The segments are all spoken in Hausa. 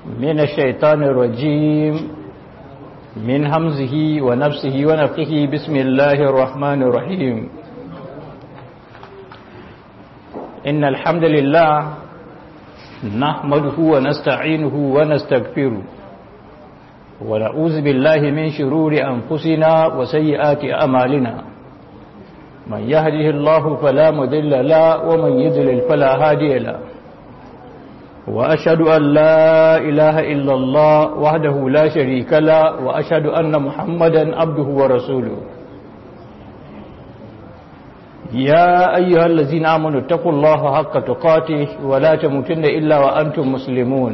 من الشيطان الرجيم من همزه ونفسه ونفخه بسم الله الرحمن الرحيم إن الحمد لله نحمده ونستعينه ونستغفره ونعوذ بالله من شرور أنفسنا وسيئات أمالنا من يهده الله فلا مذل له ومن يذلل فلا هادي له وأشهد أن لا إله إلا الله وحده لا شريك له وأشهد أن محمدا عبده ورسوله يا أيها الذين آمنوا اتقوا الله حق تقاته ولا تموتن إلا وأنتم مسلمون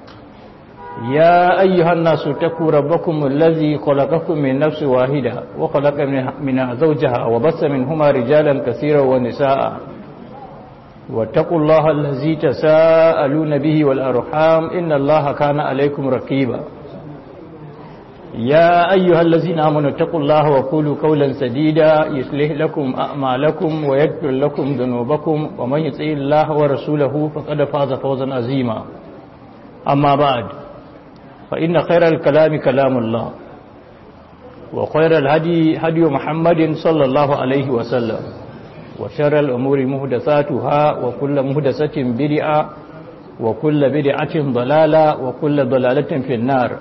يا أيها الناس اتقوا ربكم الذي خلقكم من نفس واحدة وخلق منها زوجها وبث منهما رجالا كثيرا ونساء واتقوا الله الذي تساءلون به والأرحام إن الله كان عليكم رقيبا يا أيها الذين آمنوا اتقوا الله وقولوا قولا سديدا يصلح لكم أعمالكم ويغفر لكم ذنوبكم ومن يطع الله ورسوله فقد فاز فوزا عظيما أما بعد فإن خير الكلام كلام الله وخير الهدي هدي محمد صلى الله عليه وسلم وشر الأمور مهدثاتها وكل مهدثة بدعة وكل بدعة ضلالة وكل ضلالة في النار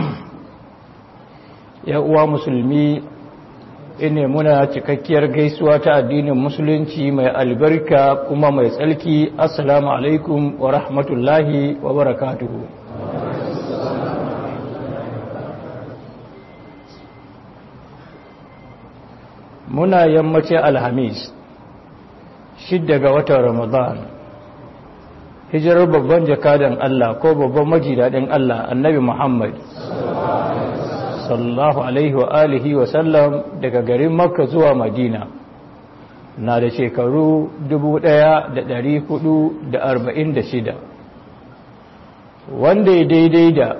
ya uwa musulmi ine muna cikakkiyar gaisuwa ta addinin musulunci mai albarka kuma mai tsalki assalamu alaikum wa rahmatullahi wa barakatuhu muna yammacin alhamis shidda ga watan ramadan hijirar babban jakadan Allah ko babban majidadin Allah annabi Muhammad sallallahu alaihi wa alihi wa sallam daga garin makka zuwa madina na da shekaru 1446 wanda ya daidai da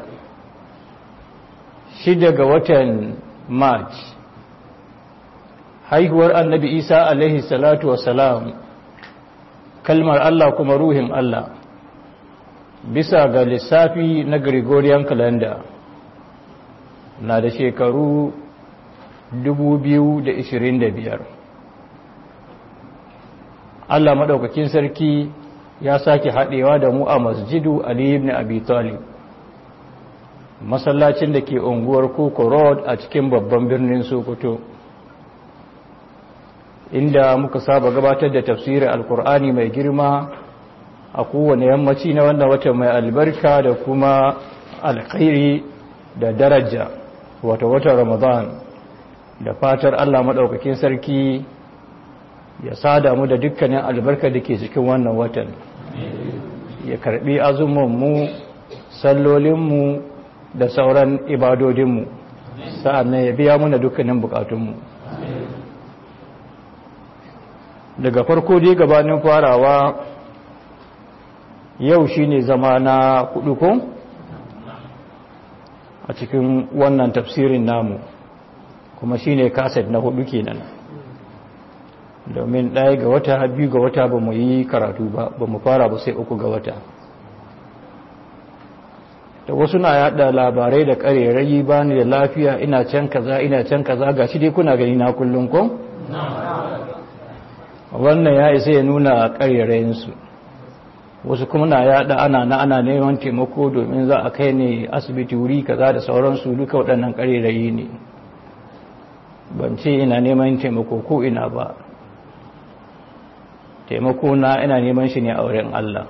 shida ga watan march haihuwar annabi isa alaihi salatu salam kalmar allah kuma ruhin allah bisa ga lissafi na gregorian calendar na da shekaru 2025 Allah maɗaukakin sarki ya sake haɗewa da mu a masjidu Ali ibn Abi Talib masallacin da ke unguwar Koko Road a cikin babban birnin Sokoto inda muka saba gabatar da tafsirin alkur'ani mai girma a kowane yammaci na wannan wata mai albarka da kuma alkhairi da daraja wata watan ramadan da fatar allah maɗaukakin sarki ya sada mu da dukkanin albarka da ke cikin wannan watan ya karbi azumanmu sallolinmu da sauran ibadodinmu sa'annan ya biya muna dukkanin bukatunmu daga farko dai gabanin farawa yau shine zama na kudu ko? a cikin wannan tafsirin namu kuma shine kaset na hudu kenan domin ɗaya ga wata biyu ga wata ba mu yi karatu ba ba mu fara ba sai uku ga wata da wasu na yada labarai da ƙarerayi ba ni da lafiya ina can kaza ina can kaza ga shi dai kuna gani na kullum ko? wannan ya isa ya nuna ƙarerayinsu wasu kuma na yada ana na ana neman taimako domin za a kai ne asibiti wuri kaza da sauransu duka waɗannan ƙarerayi ne ban ce ina neman taimako ko ina ba taimako na ina neman shi ne a wurin Allah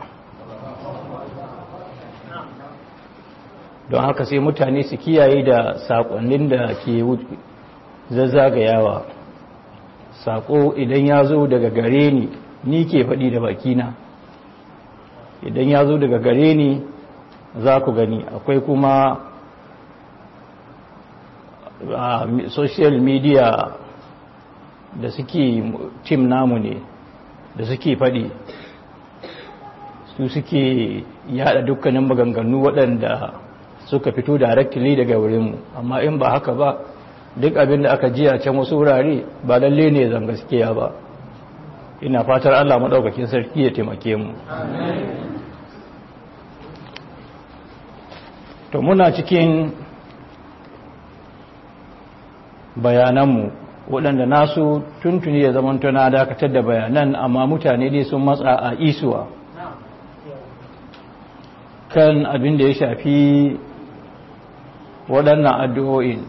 don haka sai mutane su kiyaye da saƙonnin da ke zazzagayawa saƙo idan ya zo daga gare ni ni ke faɗi da bakina idan ya zo daga gare ni za ku gani akwai kuma a social media da suke tim namu ne da suke faɗi su suke yada dukkanin maganganu waɗanda suka fito directly daga wurinmu amma in ba haka ba duk abin da aka ji a can wasu wurare ba lalle ne zan gaskiya ba ina fatar Allah maɗaukakin sarki ya taimake mu to muna cikin bayananmu waɗanda nasu tuntuni ya zama tuna dakatar da bayanan amma mutane dai sun matsa a isuwa kan abin da ya shafi waɗannan addu'o'in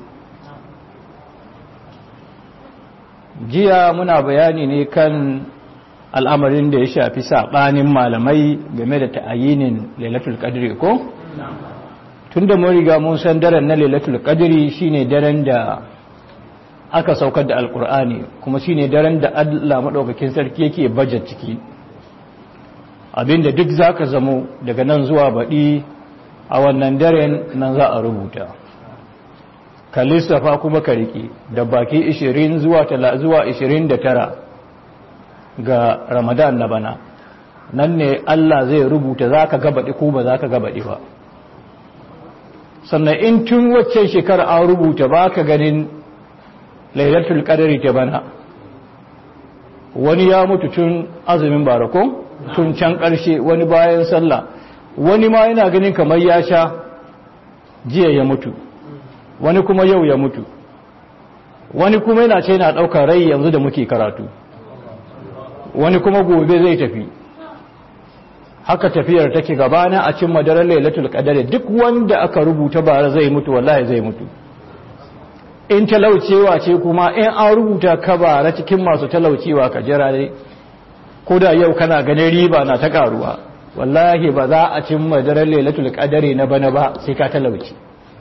jiya muna bayani ne kan al'amarin da ya shafi saɓanin malamai game da ta'ayinin lailatul qadri ko? tun da mun riga mun san daren na lailatul qadri shine daren da aka saukar da alkur'ani kuma shine daren da Allah maɗaukakin sarki yake bajet ciki abinda duk zaka zamo daga nan zuwa baɗi a wannan daren nan za a rubuta ka lissafa kuma ka riƙe da baki 20 zuwa 29 ga ramadan na bana nan ne Allah zai rubuta za ka gabaɗi ko ba za ka gabaɗi ba sannan in tun wacce shekara an rubuta ba ka ganin lailatul qadari ta bana wani ya mutu tun azumin barako tun can ƙarshe wani bayan sallah wani ma yana ganin kamar ya sha jiya ya mutu wani kuma yau ya mutu wani kuma yana ce yana ɗaukar rai yanzu da muke karatu wani kuma gobe zai tafi haka tafiyar take gabana a cin madarar lailatul qadari duk wanda aka rubuta bara zai mutu wallahi zai mutu in talaucewa ce kuma in an rubuta ka bara cikin masu talaucewa ka jira dai ko da yau kana ganin riba na ta karuwa wallahi ba za a cin madarar lailatul qadari na bana ba sai ka talauci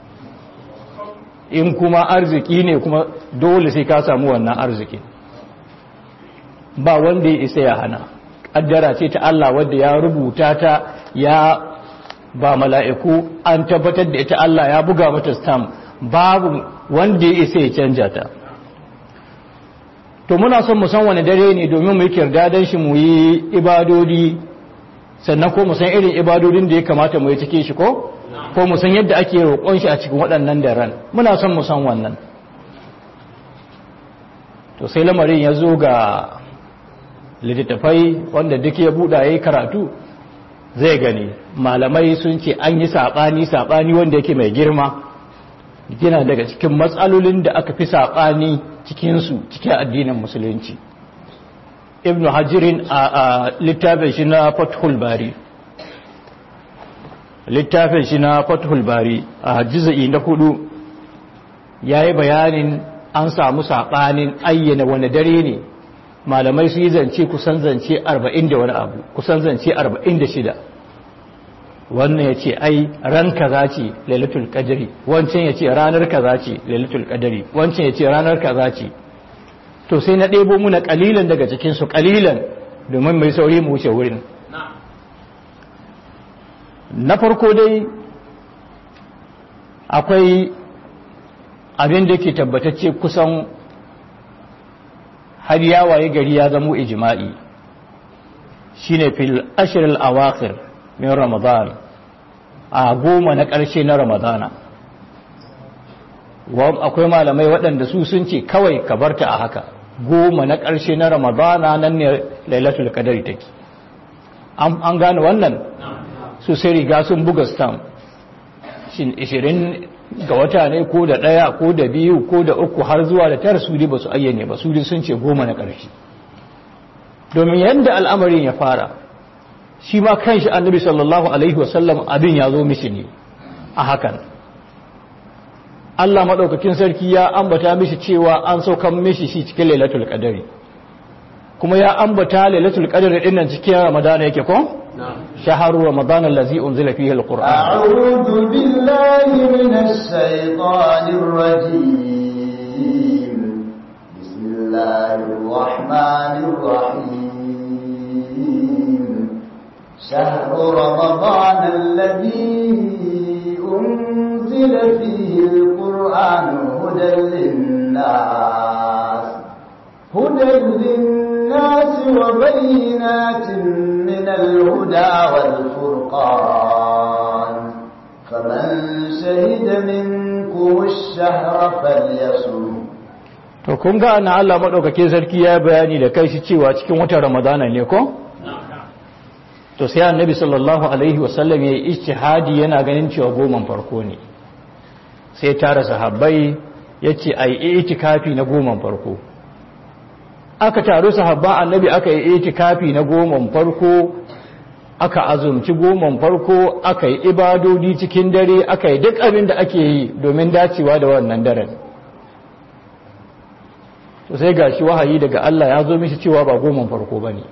in kuma arziki ne kuma dole sai ka samu wannan arziki ba wanda ya isa ya hana kaddara ce ta Allah wadda ya rubuta ta ya ba mala'iku an tabbatar da ita Allah ya buga mata stamp babu wanda ya isa ya canja ta to muna son mu san wani dare ne domin mu yi kirdadan shi mu yi ibadodi sannan ko mu san irin ibadodin da ya kamata mu yi cike shi ko ko mu san yadda ake roƙon shi a cikin waɗannan daren muna son mu san wannan to sai lamarin ya zo ga littattafai wanda duk ya buɗa ya yi karatu zai gani malamai sun ce an yi saɓani saɓani wanda yake mai girma gina daga cikin matsalolin da aka fi saɓani cikinsu cikin addinin musulunci ibn hajjirin a littafin shi na fathul bari littafin shi na fathul bari a hajjiza'i na hudu ya yi bayanin an samu saɓanin ayyana wani dare ne malamai su yi zance kusan zance 40 da wani abu kusan zance 46 wannan ya ce ai ran kaza ce lailatul qadri wancan ya ce ranar kaza ce lailatul qadri wancan ya ce ranar kaza ce to sai na ɗebo muna ƙalilan daga cikin su ƙalilan domin mai sauri mu wuce wurin na farko dai akwai abin da ke tabbatacce kusan har ya waye gari ya zamo ijma'i shine fil ashr al awakhir min ramadan a goma na ƙarshe na ramadana akwai malamai waɗanda su sun ce kawai ka barta a haka goma na ƙarshe na ramadana nan ne lailatul qadari take an gane wannan su sai riga sun buga stamp shin 20 ga wata ne ko da ɗaya ko da biyu ko da uku har zuwa da tara su ba su ayyane ba su sun ce goma na ƙarshe domin yadda al'amarin ya fara shi ma kan shi annabi sallallahu alaihi wasallam abin ya zo mishi ne a hakan Allah maɗaukakin sarki ya ambata mishi cewa an saukan mishi shi cikin lailatul qadari kuma ya ambata lailatul qadari din nan cikin ramadana yake ko شهر رمضان الذي أنزل فيه القرآن أعوذ بالله من الشيطان الرجيم بسم الله الرحمن الرحيم شهر رمضان الذي أنزل فيه القرآن هدى للناس هدى للناس وبينات من الهدى والفرقان فمن شهد منكم الشهر فليصم to kun ga ana Allah madaukakin sarki ya bayani da kai shi cewa cikin watan Ramadana ne ko to sai annabi sallallahu alaihi wasallam ya yi ijtihadi yana ganin cewa goman farko ne sai tara sahabbai ya ce a yi itikafi na goman farko aka taru sahabba annabi aka yi itikafi na goman farko aka azumci goman farko aka yi ibadodi cikin dare aka yi duk abin da ake yi domin dacewa da wannan daren to sai gashi wahayi daga Allah ya zo mishi cewa ba goman farko ba ne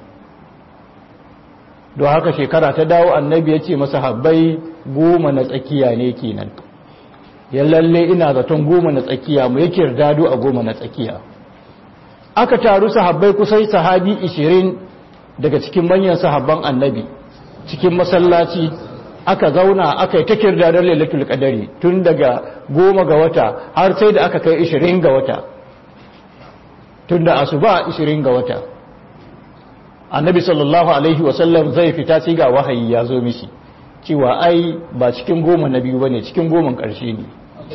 don haka shekara ta dawo annabi ya ce masa habbai goma na tsakiya ne kenan ya lalle ina zaton goma na tsakiya mu yake dado a goma na tsakiya aka taru sahabbai kusan sahabi 20 daga cikin manyan sahabban annabi cikin masallaci aka zauna aka yi ta kirdadar lailatul qadari tun daga goma ga wata har sai da aka kai 20 ga wata tun da asuba 20 ga wata annabi sallallahu alaihi wasallam zai fita sai ga wahayi ya zo mishi cewa ai ba cikin goma na biyu bane cikin goman ƙarshe ne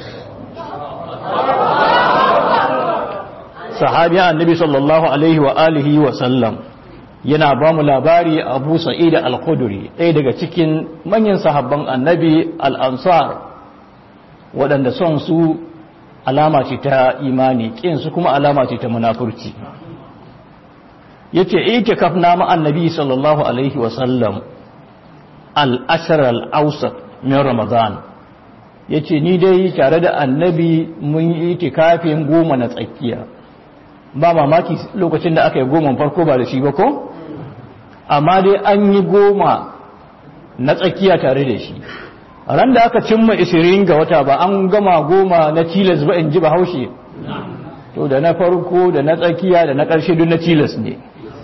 sahabi annabi sallallahu alaihi wa alihi wa sallam yana ba mu labari abu sa'id al-khudri ɗaya daga cikin manyan sahabban annabi al-ansar waɗanda son su alama ce ta imani ƙin su kuma alama ce ta munafurci yace itikaf na ma annabi sallallahu alaihi wa sallam al-ashr al-awsat min ramadan yace ni dai tare da annabi mun yi itikafin goma na tsakiya ba mamaki lokacin da aka yi goma farko ba da shi ba ko amma dai an yi goma na tsakiya tare da shi ran da aka cimma 20 ga wata ba an gama goma na tilas ba in ji ba haushe to da na farko da na tsakiya da na ƙarshe duk na tilas ne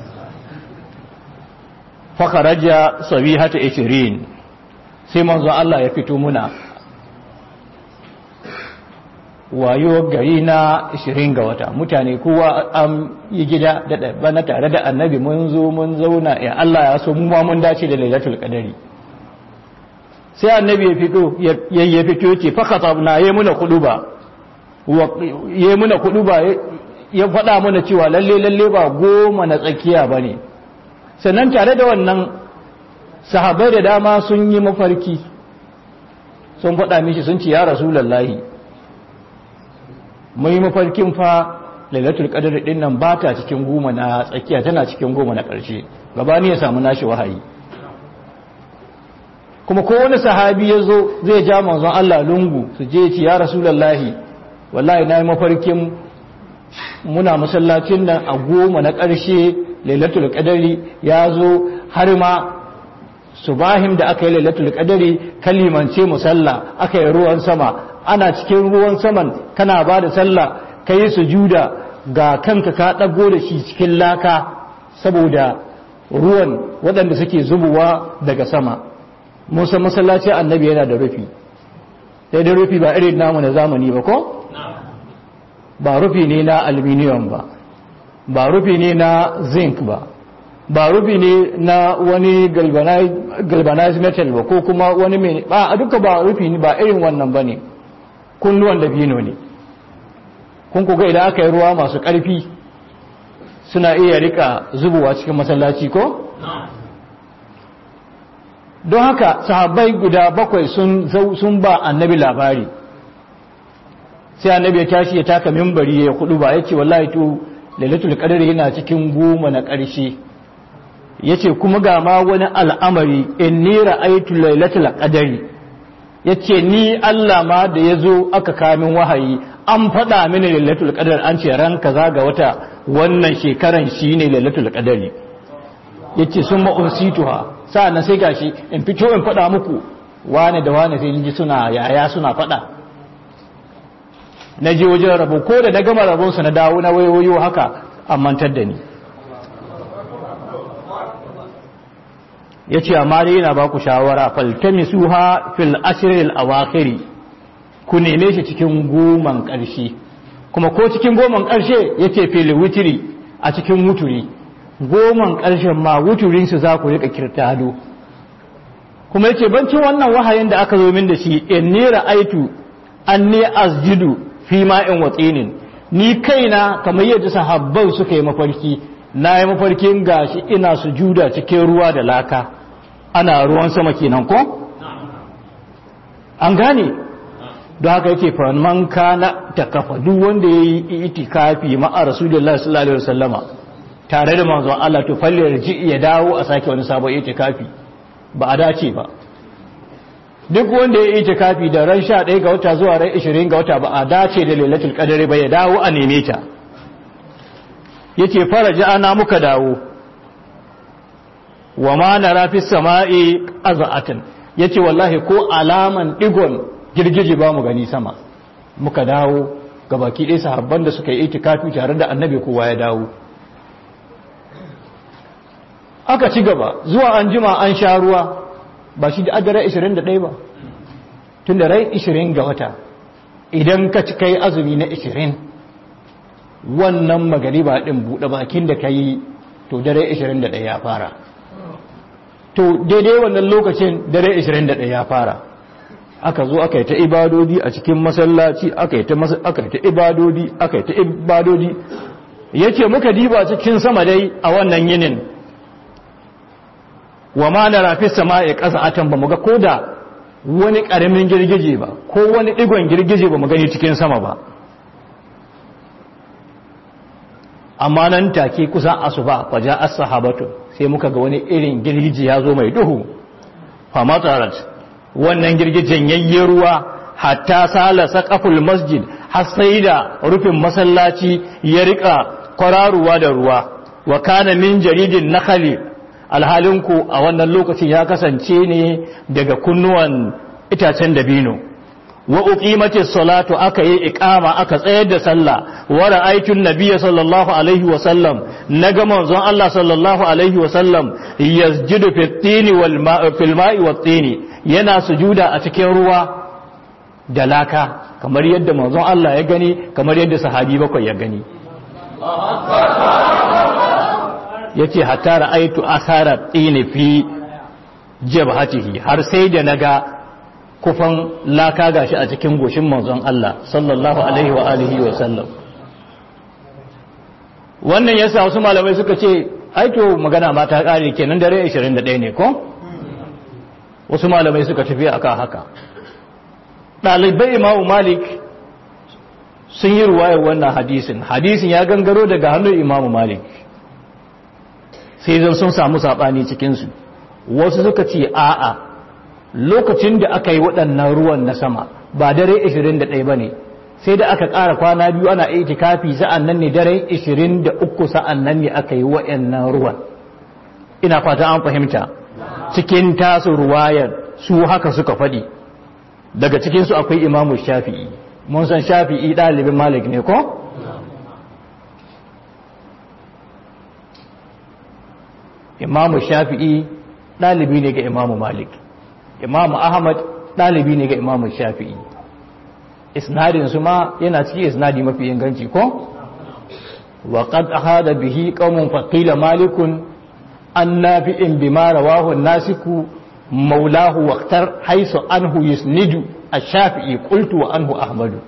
fakaraja sabihata 20 sai manzo Allah ya fito muna wayo gari na 20 ga wata mutane kowa an yi gida da bana tare da annabi mun zo mun zauna ya Allah ya so mu ma mun dace da lailatul qadari sai annabi ya fito ya fito ce fa khatabna yayi muna kuduba yayi muna kuduba ya faɗa mana cewa lalle lalle ba goma na tsakiya bane sannan tare da wannan sahabbai da dama sun yi mafarki sun faɗa mishi sun ce ya rasulullahi mai mafarkin fa lailatul qadr din nan ba ta cikin goma na tsakiya tana cikin goma na ƙarshe gabani ya samu nashi wahayi kuma ko wani sahabi ya zo zai ja manzon Allah lungu su je ci ya rasulullahi wallahi na yi mafarkin muna masallacin nan a goma na ƙarshe lailatul qadri ya zo har ma subahim da aka yi lailatul qadri kalimance musalla aka yi ruwan sama ana cikin ruwan saman kana ba da sallah ka yi sujuda ga kanka ka ɗago da shi cikin laka saboda ruwan waɗanda suke zubowa daga sama musa masallaci annabi yana da rufi sai da rufi ba irin namu na zamani ba ko? ba rufi ne na aluminium ba ba rufi ne na zinc ba ba rufi ne na wani galvanized metal ba ko kuma wani mai ba a duka ba rufi ne ba irin wannan ba ne kunnuwan dabino ne kun kuga idan aka yi ruwa masu ƙarfi suna iya rika zubowa cikin masallaci ko? don haka sahabbai guda bakwai sun ba annabi labari sai annabi ya tashi ya taka mimbari ya kudu ba ya ce wallahi to lailatul qadr yana cikin goma na ƙarshe yace kuma ga ma wani al'amari inni ra'aytu lailatul qadri yace ni Allah ma da yazo aka kamin wahayi an faɗa mini lailatul qadr an ce ran kaza ga wata wannan shekaran shine lailatul qadri yace sun ma unsituha sa'annan sai gashi in fito in faɗa muku wane da wane sai ji suna yaya suna faɗa na je wajen rabo ko da na gama rabonsa na dawo na wayoyo haka an mantar da ni ya ce amma dai yana ba ku shawara faltami suha fil ashirin awakiri ku neme shi cikin goman ƙarshe kuma ko cikin goman ƙarshe ya ce fil wutiri a cikin wuturi goman ƙarshen ma wuturinsu za ku riƙa kirtado kuma ya ce bancin wannan wahayin da aka zo min da shi in ni ra'aitu an ne asjidu fi ma'in watsinin ni kaina kamar yadda sahabbai suka yi mafarki na yi mafarkin gashi ina sujuda cikin ruwa da laka ana ruwan sama kenan ko an gane don haka yake faman kana ta kafa duk wanda ya yi itikafi ma'a rasulullah sallallahu alaihi wasallama tare da manzon Allah to falle ji ya dawo a sake wani sabon itikafi ba a dace ba duk wanda ya yi itikafi da ran 11 ga wata zuwa ran 20 ga wata ba a dace da lailatul qadari ba ya dawo a neme ta yace faraja ana muka dawo wa ma nara fi sama'i azatan yace wallahi ko alaman digon girgije ba mu gani sama muka dawo ga baki ɗaya sahabban da suka yi itikafi tare da annabi kowa ya dawo aka ci gaba zuwa an jima an sha ruwa ba shi da adara 21 ba tun da rai 20 ga wata idan ka ci kai azumi na 20 wannan magariba ɗin buɗe bakin da ka yi to dare 21 ya fara to daidai wannan lokacin dare 21 ya fara aka zo aka yi ta ibadodi a cikin masallaci aka yi ta ibadodi aka yi ta ibadodi yace muka diba cikin sama dai a wannan yinin wa ma na rafi sama'i ƙasa atan ba mu ga koda wani ƙaramin girgije ba ko wani ɗigon girgije ba mu gani cikin sama ba amma nan take kusan asuba faja as-sahabatu sai muka ga wani irin girgije ya zo mai duhu fa matarat wannan girgijen yayye ruwa hatta sala saqaful masjid har sai da rufin masallaci ya rika kwararuwa da ruwa wa kana min jaridin nakhali alhalinku a wannan lokacin ya kasance ne daga kunnuwan itacen dabino wa uqimatis salatu aka yi iqama aka tsayar da sallah wa ra'aytun nabiyya sallallahu alaihi wa sallam naga manzon Allah sallallahu alaihi wa sallam yasjudu fit tini wal ma'i fil ma'i wat tini yana sujuda a cikin ruwa da laka kamar yadda manzon Allah ya gani kamar yadda sahabi bakwai ya gani yace hatta ra'aytu athara tini fi jabhatihi har sai da naga kufan laka gashi a cikin goshin manzon Allah sallallahu alaihi wa alihi wa sallam wannan yasa wasu malamai suka ce aito magana ma ta kare kenan dare 21 ne ko wasu malamai suka tafi akan haka dalibai imamu malik sun yi ruwayar wannan hadisin hadisin ya gangaro daga hannun imamu malik sai zan sun samu sabani cikin su wasu suka ce a'a lokacin da aka yi waɗannan ruwan na sama ba dare 21 ba ne sai da aka ƙara kwana biyu ana itikafi sa'an nan ne dare 23 sa'an nan ne aka yi waɗannan ruwan ina fata an fahimta cikin tasu ruwayar su haka suka faɗi daga cikinsu akwai imamu shafi'i mun san shafi'i ɗalibin malik ne ko? imamu shafi'i ɗalibi ne ga imamu malik imamu ahmad ɗalibi ne ga imamu shafi'i isnadin su ma yana cikin isnadi mafi inganci ko wa qad ahada bihi qaumun faqila malikun an nafi'in bima rawahu nasiku maulahu waqtar haisu anhu yusnidu ash-shafi'i qultu wa anhu ahmadu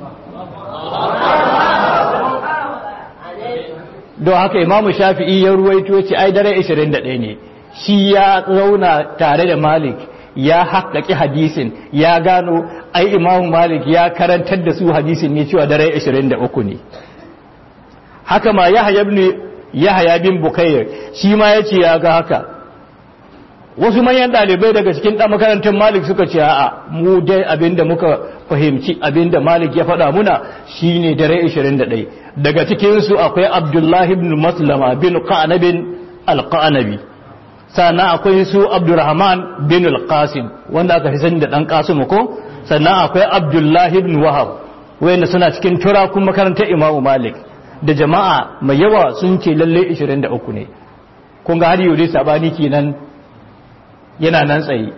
don haka imamu shafi'i ya ruwaito ce ai dare 21 ne shi ya zauna tare da malik ya haƙaƙi hadisin ya gano ai imamu malik ya karantar da su hadisin ne cewa dare 23 ne haka ma yahya ibn yahya bin bukayr shi ma yace ya ga haka wasu manyan dalibai daga cikin dan makarantar malik suka ce a'a mu dai abinda muka fahimci abinda malik ya faɗa muna shine dare 21 daga cikin su akwai abdullahi ibn maslama bin qanabin al-qanabi sannan akwai su abdurrahman bin al-qasim wanda aka fi sani da dan qasim ko sannan akwai abdullahi ibn wahab wanda suna cikin turakun makarantar imamu malik da jama'a mai yawa sun ce lalle 23 ne kun ga har yau dai sabani kenan yana nan tsaye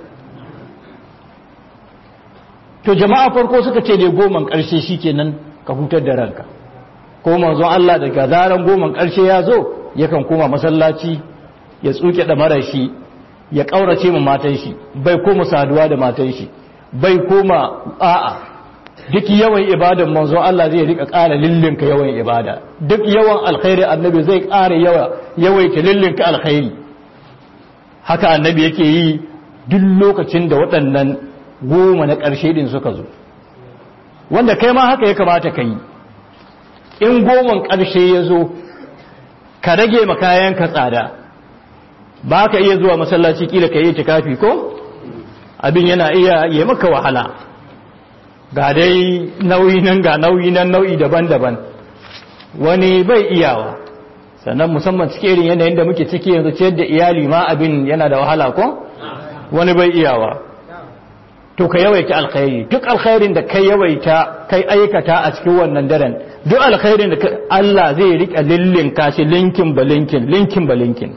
to jama'a farko suka ce dai goman karshe shikenan ka hutar da ranka ko manzon Allah daga zaran goman karshe ya zo yakan koma masallaci ya tsuke da mara shi ya ƙaurace ma matan shi bai koma saduwa da matan shi bai koma a'a duk yawan ibadan manzo Allah zai rika ƙara lillinka yawan ibada duk yawan alkhairi annabi zai ƙara yawa yawaita lillinka alkhairi haka annabi yake yi duk lokacin da waɗannan goma na ƙarshe din suka zo wanda kai ma haka ya kamata ka yi in goman ƙarshe ya zo ka rage makayan ka tsada ba ka iya zuwa masallaci kila ka yi tikafi ko abin yana iya yi maka wahala ga dai nauyi nan ga nauyi nan nau'i daban-daban wani bai iyawa sannan musamman cikin irin yanayin da muke ciki yanzu ciyar da iyali ma abin yana da wahala ko wani bai iyawa to ka yawaita alkhairi duk alkhairin da kai yawaita kai aikata a cikin wannan daren duk alkhairin da Allah zai rika lillinka shi linkin ba linkin linkin ba linkin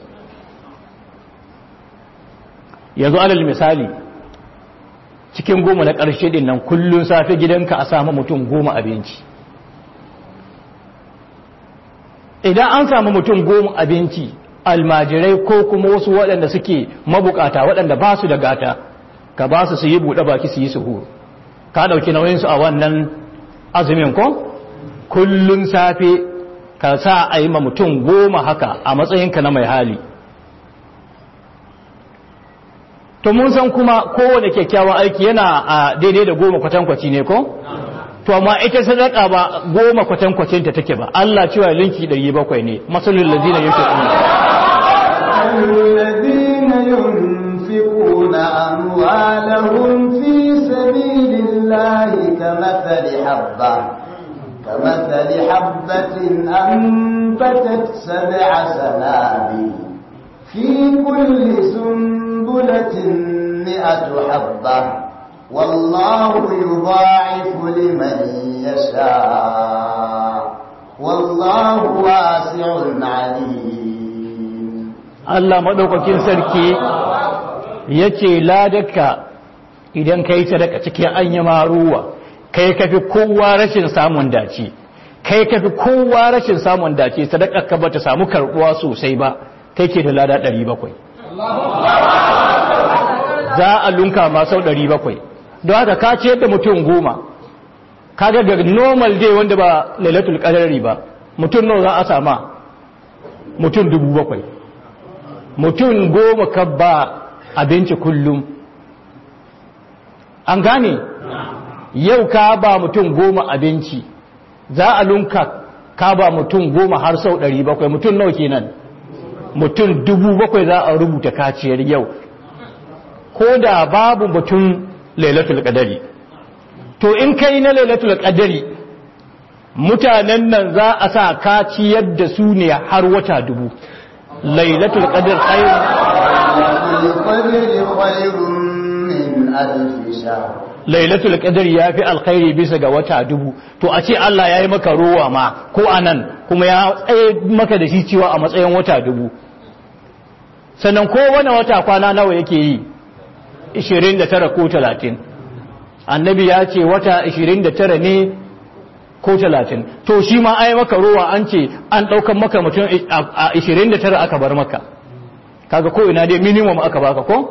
yanzu alal misali cikin goma na ƙarshe din nan kullun safe gidanka a samu mutum goma abinci idan an samu mutum goma abinci almajirai ko kuma wasu waɗanda suke mabukata waɗanda ba su da gata ka ba su su yi buɗe baki su yi suhur ka ɗauki nauyinsu a wannan azumin ko kullun safe ka sa a yi ma mutum goma haka a matsayinka na mai hali to mun san kuma kowane kyakkyawan aiki yana a daidai da goma kwatankwaci ne ko to amma ita sadaka ba goma kwatankwacin ta take ba Allah cewa linki 700 ne masalul ladina الذين ينفقون أموالهم في سبيل الله كمثل حبة كمثل حبة أنبتت سبع سنابل في كل سنبلة مئة حبة والله يضاعف لمن يشاء والله واسع عليم Allah maɗaukakin sarki ya ce ladaka idan ka yi sadaka cikin an yi maruwa kai ka fi kowa rashin samun dace kai ka fi kowa rashin samun dace sadaka ka ba ta samu karɓuwa sosai ba kai ke da lada 700 za a lunka ma sau 700 don haka ka ciyar da mutum goma kaga ga normal day wanda ba lailatul qadari ba mutum nawa za a sama mutum dubu bakwai mutum goma ka ba abinci kullum an gane yau ka ba mutum goma abinci za a lunka ka ba mutum goma har sau ɗari bakwai mutum nawa kenan mutum dubu bakwai za a rubuta kaciyar yau ko da babu mutum lailatul qadari to in kai na lailatul qadari mutanen nan za a sa kaciyar da su ne har wata dubu lailatul qadr khairu القدر خير من ألف شهر lailatul qadr yafi alkhairi bisa ga wata dubu to a ce Allah yayi maka ruwa ma ko anan kuma ya tsaye maka da shi cewa a matsayin wata dubu sannan ko wani wata kwana nawa yake yi 29 ko 30 annabi ya ce wata 29 ne ko 30 to shi ma ai maka ruwa an ce an daukan maka mutum a 29 aka bar maka kaga ko ina dai minimum aka baka ko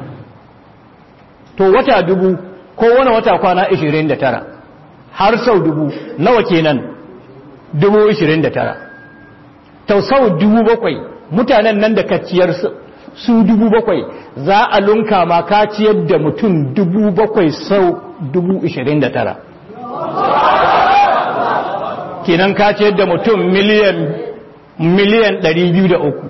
to wata dubu ko wani wata kwana 29 har sau dubu nawa kenan dubu 29 to sau dubu bakwai mutanen nan da kaciyar su dubu bakwai za a lunka ma kaciyar da mutum dubu bakwai sau dubu 29 kenan kaciyar da mutum miliyan miliyan 203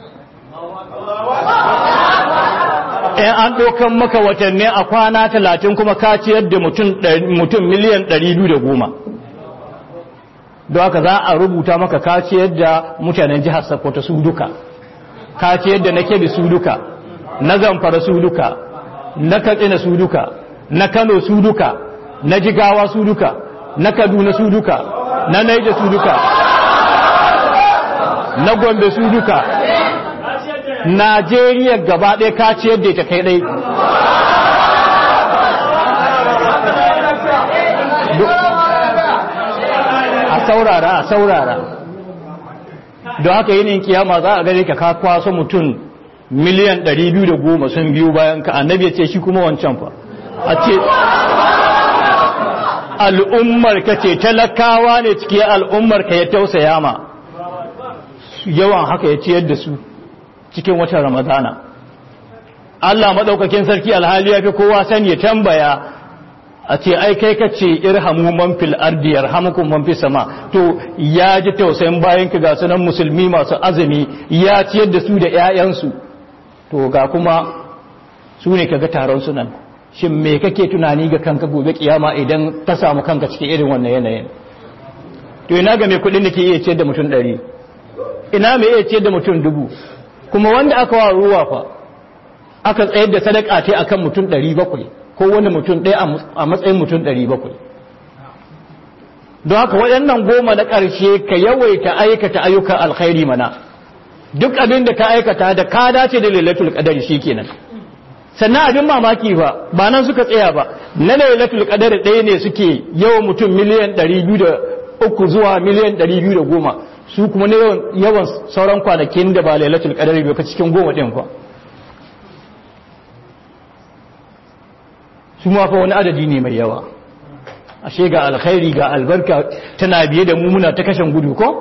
in an ɗaukan maka watanni a kwana talatin kuma ka ciyar da mutum miliyan ɗari biyu da goma don haka za a rubuta maka ka ciyar da mutanen jihar Sokoto su duka ka ciyar da na Kebbi su duka na Zamfara su duka na Katsina su duka na Kano su duka na Jigawa su duka na Kaduna su duka na Naija su duka na Gombe su duka Najeriya gaba ɗaya ka ciyar da ita kai ɗai. A saurara, a saurara. Don haka yinin kiyama za a gare ka ka kwaso mutum miliyan 210 sun biyu bayan ka annabi ya ce shi kuma wancan fa. A ce, al'ummar ka ce talakawa ne cike al'ummar ka ya tausaya ma. Yawan haka ya ciyar da su. cikin watan ramadana Allah madaukakin sarki alhali ya fi kowa sani ya tambaya a ce ai kai ka ce irhamu man fil ardi yarhamukum man fis sama to ya ji tausayin bayan ka ga sunan musulmi masu azumi ya ciyar da su da ƴaƴansu to ga kuma su ne kaga taron sunan shin me kake tunani ga kanka gobe kiyama idan ka samu kanka cikin irin wannan yanayin to ina ga mai kudin da ke iya ciyar da mutum ɗari ina mai iya ciyar da mutum dubu kuma wanda aka wa ruwa fa aka tsayar da sadaka ta akan mutum ɗari bakwai ko wani mutum ɗaya a matsayin mutum ɗari bakwai don haka waɗannan goma na ƙarshe ka yawaita aikata ayyukan alkhairi mana duk abin da ka aikata da ka dace da lailatul qadari shikenan sannan abin mamaki ba ba nan suka tsaya ba na lailatul qadari ɗaya ne suke yawan mutum miliyan 203 zuwa miliyan 210 su kuma ne yawan sauran kwanakin da ba lailatul qadari ba cikin goma ɗin kwa su ma fa wani adadi ne mai yawa ashe ga alkhairi ga albarka tana biye da mu muna ta kashin gudu ko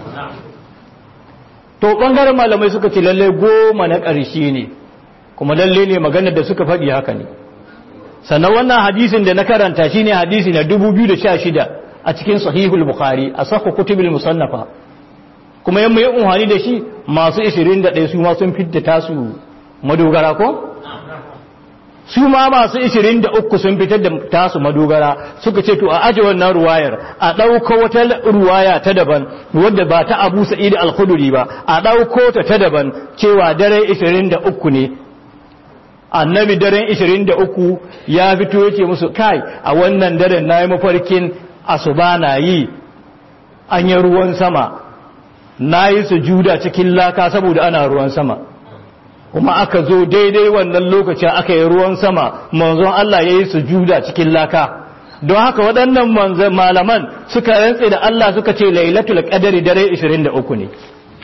to bangaren malamai suka ce lalle goma na ƙarshe ne kuma lalle ne maganar da suka faɗi haka ne sannan wannan hadisin da na karanta shine hadisi na 2016 a cikin sahihul bukhari a sahhu kutubul musannafa kuma yamma yi unhani da shi masu 21 su ma sun fitta tasu madogara ko su ma masu 23 sun fitar da tasu madogara suka ce to a aje wannan ruwayar a ɗauko wata ruwaya ta daban wadda ba ta abu sa'id al-khuduri ba a ɗauko ta ta daban cewa dare 23 ne annabi daren 23 ya fito yake musu kai a wannan daren na yi mafarkin asuba na yi an yi ruwan sama na yi sujuda cikin laka saboda ana ruwan sama kuma aka zo daidai wannan lokacin aka yi ruwan sama manzon Allah ya yi sujuda cikin laka don haka waɗannan malaman suka rantse da Allah suka ce lailatul qadari dare 23 ne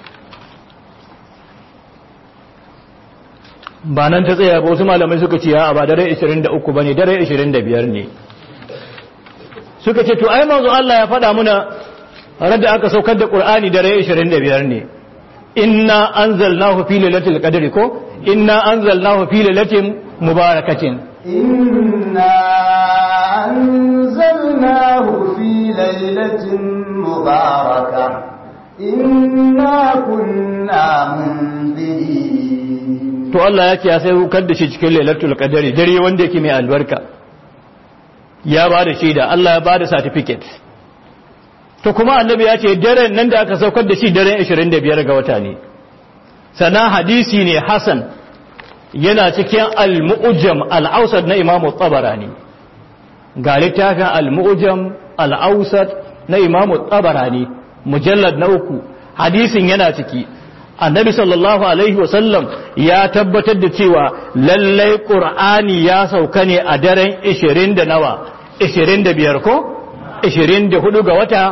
ba nan ta tsaya ba wasu malamai suka ce ya ba dare 23 bane dare 25 ne suka ce to ai manzon Allah ya faɗa muna radda aka saukar da Qur'ani dare 25 ne inna anzalnahu fi lailatul qadri ko inna anzalnahu fi lailatin mubarakatin inna anzalnahu fi lailatin mubaraka inna kunna munzirin to Allah yake ya sai kar da shi cikin lailatul qadri dare wanda yake mai albarka ya ba da shaida Allah ya ba da certificate to kuma annabi ya ce daren nan da aka saukar da shi daren 25 ga wata ne sana hadisi ne hasan yana cikin al-mu'jam al-awsat na imamu tabarani ga littafin al-mu'jam al-awsat na imamu tabarani mujallad na uku hadisin yana ciki annabi sallallahu alaihi wasallam ya tabbatar da cewa lallai qur'ani ya sauka ne a daren 20 da nawa 25 ko 24 ga wata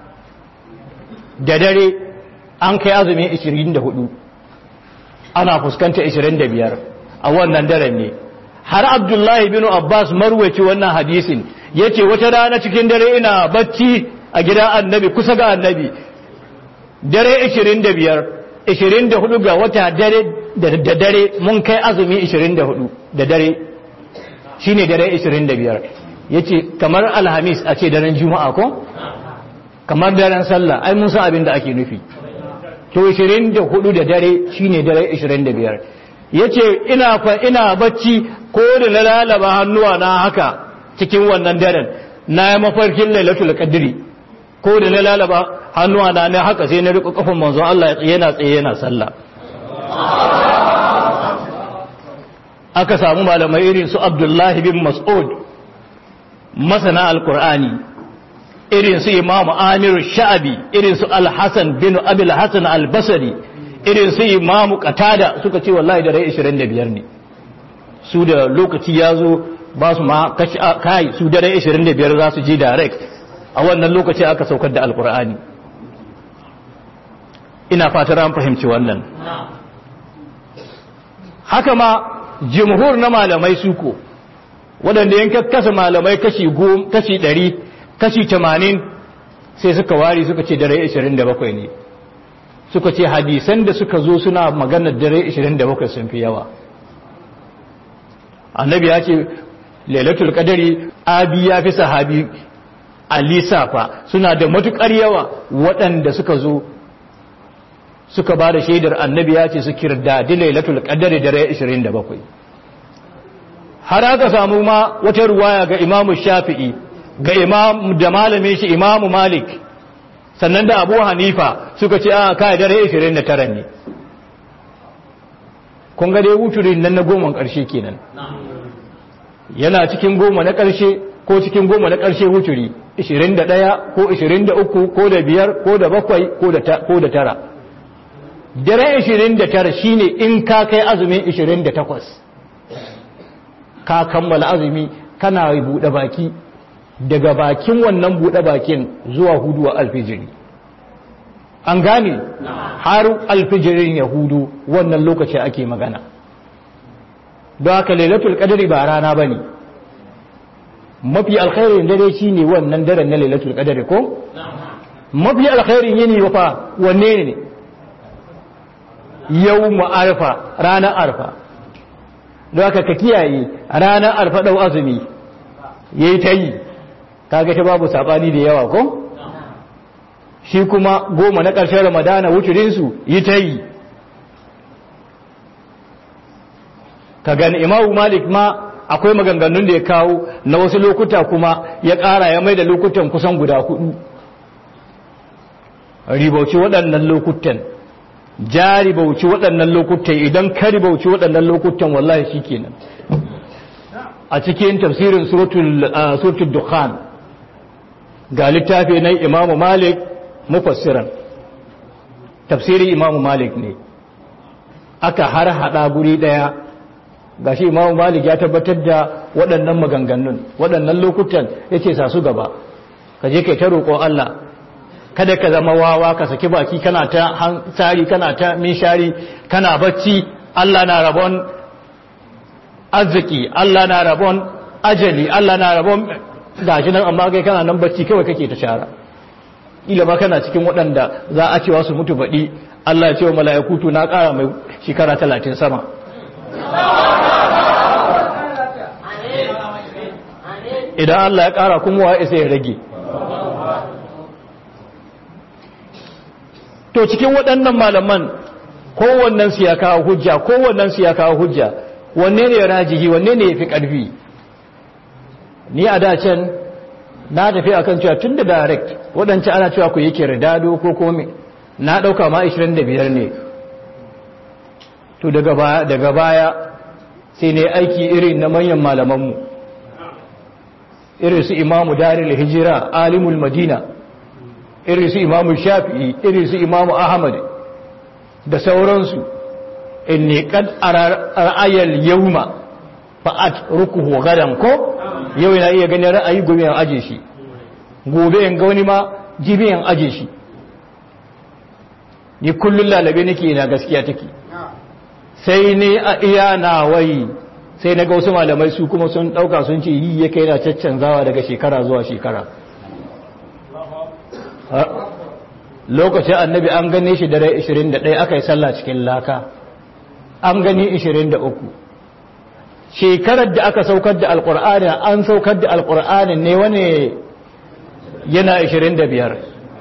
da dare an kai azumi 24 ana fuskanta 25 a wannan daren ne har abdullahi bin abbas marwaci wannan hadisin ya ce wata rana cikin dare ina bacci a gidan annabi kusa ga annabi dare 25 24 ga wata dare da dare mun kai azumi 24 da dare shine dare 25 yace kamar alhamis a ce daren juma'a ko kamar daren sallah ai mun san abin da ake nufi to 24 da dare shine dare 25 yace ina fa ina bacci ko da na lalaba hannuwa na haka cikin wannan daren na yi mafarkin lailatul qadri ko da na lalaba hannuwa na ne haka sai na riko kafin manzon Allah yana tsaye yana sallah aka samu malamai irin su Abdullahi bin Mas'ud masana alkur'ani irin su imamu amiru sha'abi irin su alhassan bin abil hassan albasari irin su imamu katada suka ce wallahi da rai 25 ne su da lokaci ya zo ba su ma kai su da rai 25 za su ji direct a wannan lokaci aka saukar da alkur'ani ina fatar an fahimci wannan haka ma jimhur na malamai suko waɗanda yanka kasa malamai kashi kashi ɗari kashi tamanin sai suka wari suka ce dare ishirin da bakwai ne suka ce hadisan da suka zo suna maganar dare ishirin da bakwai sun fi yawa annabi ya ce lailatul qadari abi ya fi sahabi a lissafa suna da matukar yawa waɗanda suka zo suka ba da shaidar annabi ya ce su kirdadi lailatul qadari dare 27 har aka samu ma wata ruwaya ga imamu shafi'i ga imam da malamin shi imamu malik sannan da abu hanifa suka ce a kai dare 29 ne kun ga dai wuturin nan na goma ƙarshe kenan yana cikin goma na ƙarshe ko cikin goma na ƙarshe wuturi 21 ko 23 ko da biyar ko da bakwai ko da tara dare 29 shine in ka kai azumin 28 ka kammala azumi kana buɗe baki daga bakin wannan buɗe bakin zuwa hudu wa alfijiri an gane har alfijirin yahudu wannan lokaci ake magana don haka lailatul qadri ba rana bane mafi alkhairin dare shine wannan daren na lailatul qadri ko mafi alkhairin yini wafa wanne ne yawmu arfa ranar arfa don haka ka kiyaye ranar arfa dau azumi yayi ta yi kaga ta babu sabani da yawa ko shi kuma goma na ƙarshen ramadana wucirinsu yi ta yi ka gani imamu malik ma akwai maganganun da ya kawo na wasu lokuta kuma ya ƙara ya mai da lokutan kusan guda hudu ribauci waɗannan lokutan ja ribauci waɗannan lokutan idan ka ribauci waɗannan lokutan wallahi shi kenan a cikin tafsirin suratul dukhan ga littafi na imamu malik mufassiran tafsirin imamu malik ne aka har hada guri daya gashi imamu malik ya tabbatar da waɗannan maganganun waɗannan lokutan ya ce sa su gaba ka je kai ta roƙo Allah kada ka zama wawa ka saki baki kana ta tsari kana ta minshari kana bacci Allah na rabon arziki Allah na rabon ajali Allah na rabon gashi nan amma kai kana nan bacci kawai kake ta shara ila ba kana cikin waɗanda za a cewa su mutu baɗi Allah ya ce wa mala'iku na ƙara mai shekara talatin sama idan Allah ya ƙara kuma wa isa ya rage to cikin waɗannan malaman kowannen su ya kawo hujja kowannen su ya kawo hujja wanne ne ya rajihi wanne ne ya fi ƙarfi ni a dacen na tafi akan cewa tun da direct waɗance ana cewa ku yake ridado ko kome na ɗauka ma 25 ne to daga baya daga baya sai ne aiki irin na manyan malamanmu irin su imamu daril hijira alimul madina irin su imamu shafi'i irin su imamu ahmad da sauransu inni kad ra'ayal yawma fa'at rukuhu gadan ko yau yana iya ganin ra'ayi gobe yan aje shi gobe yan ga wani ma jibi yan aje shi ni kullun lalabe nake ina gaskiya take sai ne a iya nawai sai na ga wasu malamai su kuma sun dauka sun ce yi ya kai na caccanzawa daga shekara zuwa shekara lokacin annabi an gane shi dare 21 aka yi sallah cikin laka an gani 23 shekarar da aka saukar da alkur'ani an saukar da alkur'ani ne wani yana 25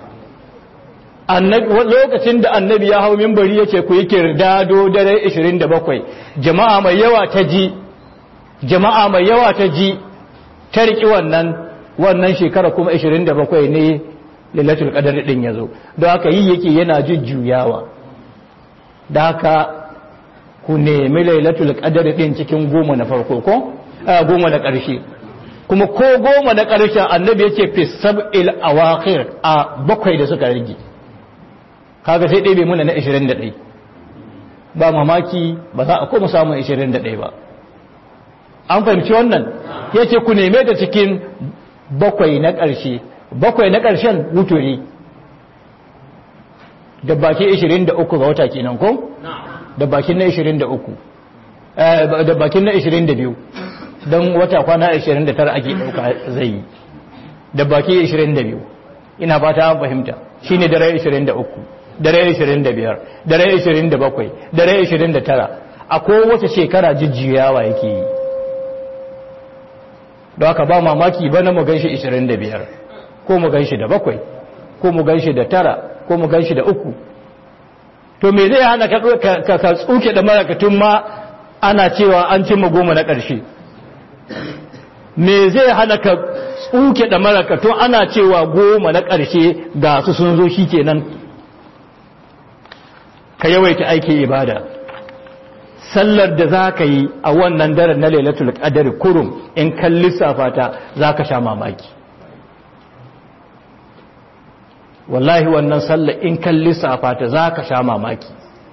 lokacin da annabi ya hau mimbari ya ce ku yi kirdado dare 27 jama'a mai yawa ta ji jama'a mai yawa ta ji ta riƙi wannan wannan shekara kuma 27 ne lillatul qadar din yazo don haka yi yake yana jujjuyawa da haka ku nemi lailatul qadar din cikin goma na farko ko goma na ƙarshe kuma ko goma na ƙarshen annabi yake fi sab'il awakhir a bakwai da suka rage kaga sai dai bai muna na 21 ba mamaki ba za a koma samun 21 ba an fahimci wannan yace ku neme ta cikin bakwai na ƙarshe bakwai na ƙarshen wuturi da baki 23 ga wata kenan ko? da bakin na 23 da bakin na 22 don wata kwana 29 ake ɗauka zai yi da baki 22 ina ba ta fahimta shi ne dare 23 dare 25 dare 27 dare 29 a kowace shekara jijjiyawa yake yi don haka ba mamaki ba na mu ganshi 25 ko mu ganshi da bakwai ko mu ganshi da tara ko mu ganshi da uku to me zai hana ka ka tsuke da marakatun ma ana cewa an cimma goma na ƙarshe me zai hana ka tsuke da marakatun ana cewa goma na ƙarshe ga su sun zo shi kenan ka yawaita aikin ibada sallar da za ka yi a wannan daren na lailatul qadar kurum in kan lissafa ta za ka sha mamaki wallahi wannan sallar in kan lissafa ta za ka sha mamaki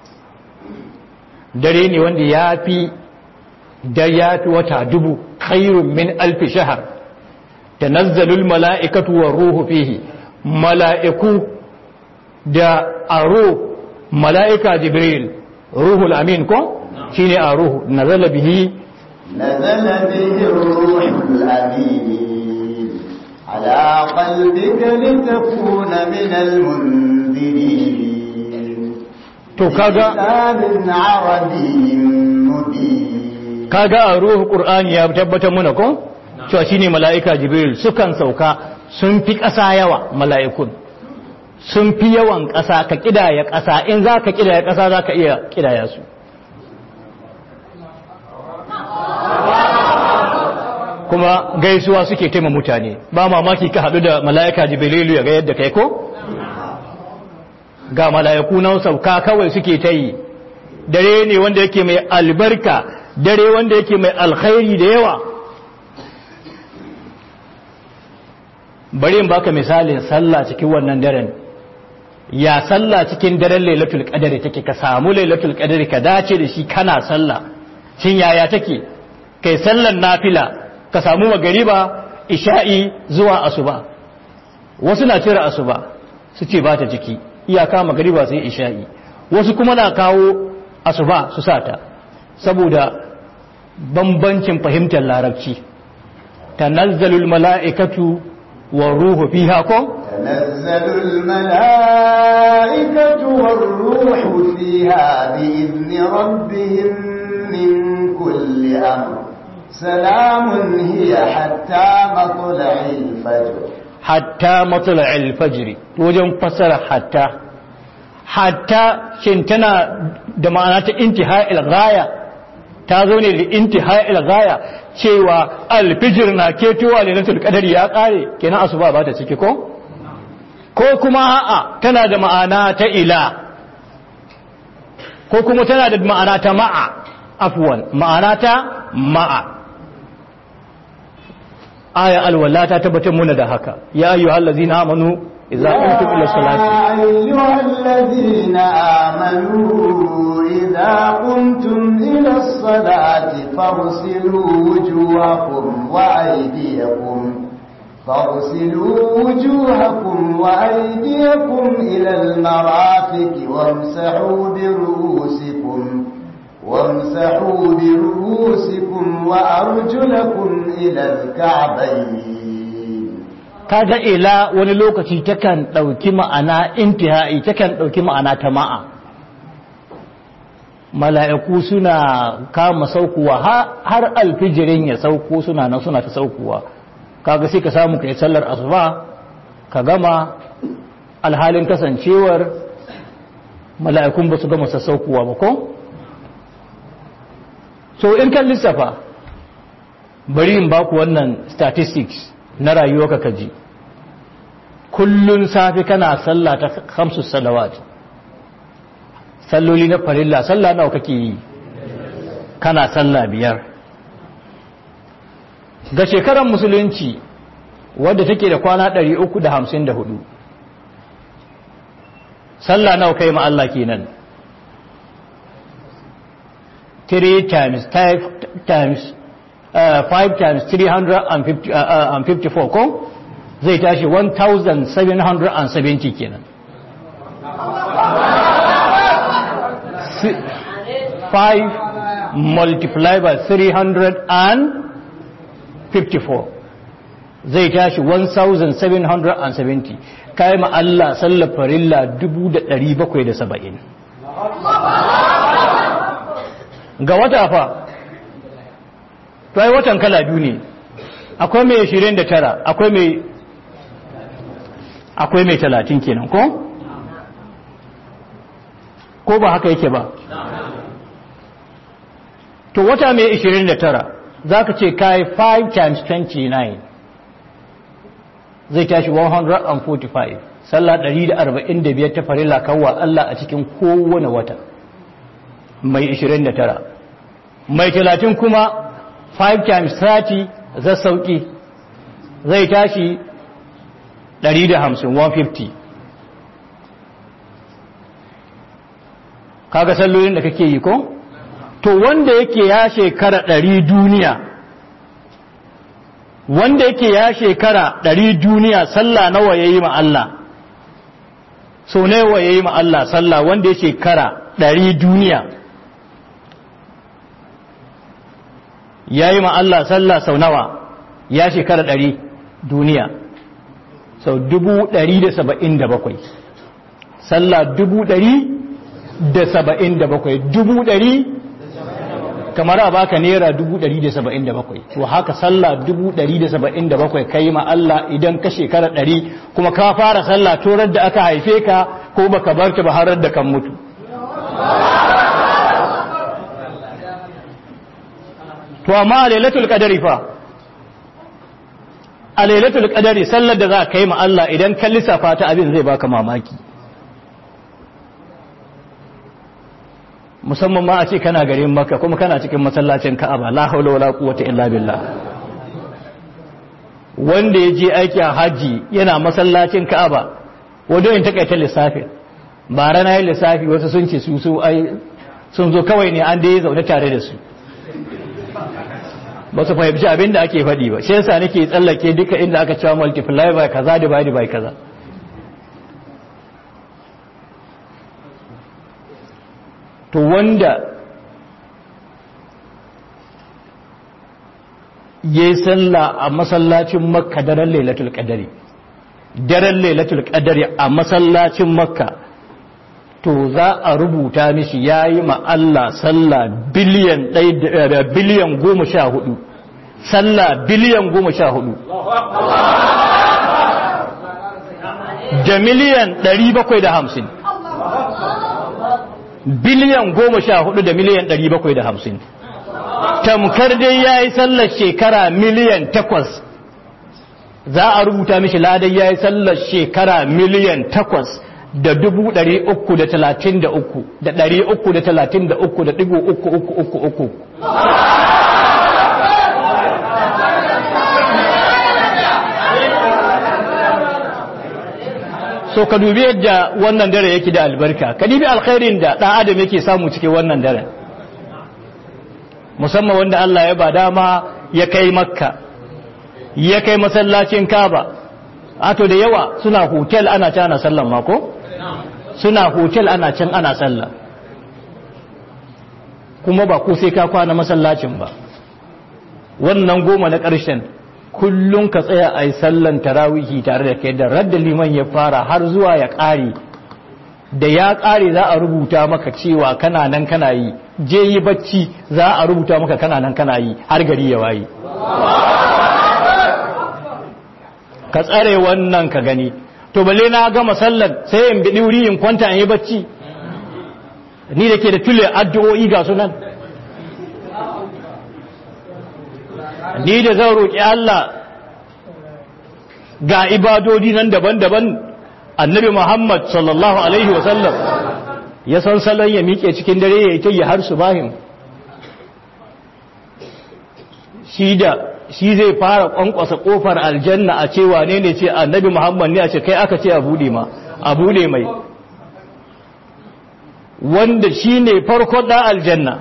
dare ne wanda ya fi da ya fi wata dubu khairun min alfi shahar tanazzalul mala'ikatu war ruhu fihi mala'iku da aro mala'ika jibril ruhul amin ko shine a ruhu nazala bihi nazala bihi ruhul amin ala qalbika litakuna min almunzirin to kaga lisanin arabiyyin mubin kaga a ruhu qur'ani ya tabbatar muna ko cewa shine mala'ika jibril sukan sauka sun fi ƙasa yawa mala'ikun sun fi yawan ƙasa ka ƙidaya ƙasa in za ka ƙidaya ƙasa za ka iya ƙidaya su kuma gaisuwa suke taima mutane ba mamaki ka haɗu da mala'ika jibrilu ya ga yadda kai ko ga mala'iku nan sauka kawai suke ta yi dare ne wanda yake mai albarka dare wanda yake mai alkhairi da yawa bari in baka misalin sallah cikin wannan daren ya sallah cikin daren lailatul qadari take ka samu lailatul qadari ka dace da shi kana sallah shin yaya take kai sallan nafila ka samu magariba isha'i zuwa asuba wasu na cire asuba su ce ba ta jiki iyaka magariba sai isha'i wasu kuma na kawo asuba su sata saboda bambancin fahimtar larabci tanazzalul mala'ikatu والروح فيها كو تنزل الملائكة والروح فيها بإذن ربهم من كل أمر سلام هي حتى مطلع الفجر حتى مطلع الفجر وجن فسر حتى حتى شنتنا دمانات انتهاء الغاية تازوني لانتهاء الغاية cewa alfijir na ketowa lailatul qadari ya kare kenan asuba ba ta ciki ko ko kuma a'a tana da ma'ana ta ila ko kuma tana da ma'ana ta ma'a afwan ma'ana ta ma'a aya alwala ta tabbatar muna da haka ya ayyuhal ladzina amanu idza qumtum ila salati أيها الذين آمنوا إذا قمتم إلى الصلاة فاغسلوا وجوهكم وأيديكم فاغسلوا وجوهكم وأيديكم إلى المرافق وامسحوا برؤوسكم وامسحوا برؤوسكم وأرجلكم إلى الكعبين kaga ila wani lokaci takan ɗauki ma'ana intihai takan ɗauki ma'ana ta ma'a mala'iku suna kama saukuwa har alfijirin ya sauko suna nan suna ta saukowa kaga sai ka samu kai sallar asuba ka gama alhalin kasancewar mala'ikun ba su gama sassaukowa ba ko so in kan lissafa bari in baku wannan statistics na rayuwa ka ji kullun safi kana sallah ta khamsu salawat salloli na farilla sallah nawa kake yi kana sallah biyar ga shekarar musulunci wadda take da kwana 354 sallah nawa kai ma Allah kenan 3 times 5 times uh, 5 times 354 uh, uh, ko zai tashi 1770 kenan 5 multiplied by 354 zai tashi 1770 kai ma Allah sallar farilla 1770 ga wata fa to ai watan kala biyu ne akwai mai 29 akwai mai akwai mai 30 kenan ko ko ba haka yake ba to wata mai 29 za ka ce kai 5 times 29 zai tashi 145 sallah 145 ta farilla kawwa Allah a cikin kowane wata mai 29 mai 30 kuma 5 times 30 zai sauki zai tashi 150 150 kaga sallolin da kake yi ko to wanda yake ya shekara 100 duniya wanda yake ya shekara 100 duniya sallah nawa yayi ma Allah so nawa yayi ma Allah sallah wanda ya shekara 100 duniya ya yi Allah sallah sau nawa ya shekara ɗari duniya sau dubu ɗari da saba'in da bakwai sallah dubu ɗari da saba'in da bakwai dubu ɗari kamar a baka naira dubu ɗari da saba'in da bakwai to haka sallah dubu ɗari da saba'in da bakwai ka yi Allah idan ka shekara ɗari kuma ka fara sallah torar da aka haife ka ko baka bar ta ba har da kan mutu to amma a lailatul qadari fa a lailatul qadari sallar da za ka yi ma Allah idan ka lissafa ta abin zai baka mamaki musamman ma a ce kana garin Makka kuma kana cikin masallacin Ka'aba la haula wala quwwata illa billah wanda ya je aiki a haji yana masallacin Ka'aba wanda in takaita lissafi ba rana yin lissafi wasu sun ce su su ai sun zo kawai ne an da ya zaune tare da su ba su fahimci abin da ake faɗi ba shi yasa nake tsallake duka inda aka cewa multiply by kaza divide by kaza to wanda ya yi sallah a masallacin makka daren lailatul qadari daren lailatul qadari a masallacin makka to za a rubuta mishi ya yi Allah sallah biliyan biliyan goma sha hudu sallah biliyan goma sha hudu da miliyan ɗari bakwai da hamsin biliyan goma sha hudu da miliyan ɗari bakwai da hamsin tamkar dai ya yi sallar shekara miliyan takwas za a rubuta mishi ladai ya yi sallar shekara miliyan takwas da dubu ɗari uku da talatin da uku da ɗari uku da talatin da uku da ɗigo uku uku uku uku so ka dubi yadda wannan dare yake da albarka ka dubi alkhairin da ɗan adam yake samu cikin wannan daren musamman wanda Allah ya ba dama ya kai makka ya kai masallacin kaba ato da yawa suna hotel ana can ana sallan mako suna hotel ana can ana sallah kuma ba ko sai ka kwana masallacin ba wannan goma na ƙarshen kullum ka tsaya a yi sallan tarawihi tare da kai da radda liman ya fara har zuwa ya ƙare da ya ƙare za a rubuta maka cewa kana nan kana yi je yi bacci za a rubuta maka kana nan kana yi har gari ya waye ka tsare wannan ka gani to balle na gama sallar sai in biɗi wuri in kwanta in yi bacci ni da ke da tule addu'o'i ga sunan ni da zan roƙi Allah ga ibadodi nan daban-daban annabi Muhammad sallallahu alaihi wasallam ya san salon ya miƙe cikin dare ya yi ta yi har su bahim shi da shi zai fara kwankwasa kofar aljanna a cewa ne ne ce annabi muhammad ne a ce kai aka ce a bude ma a bude mai wanda shi ne farko da aljanna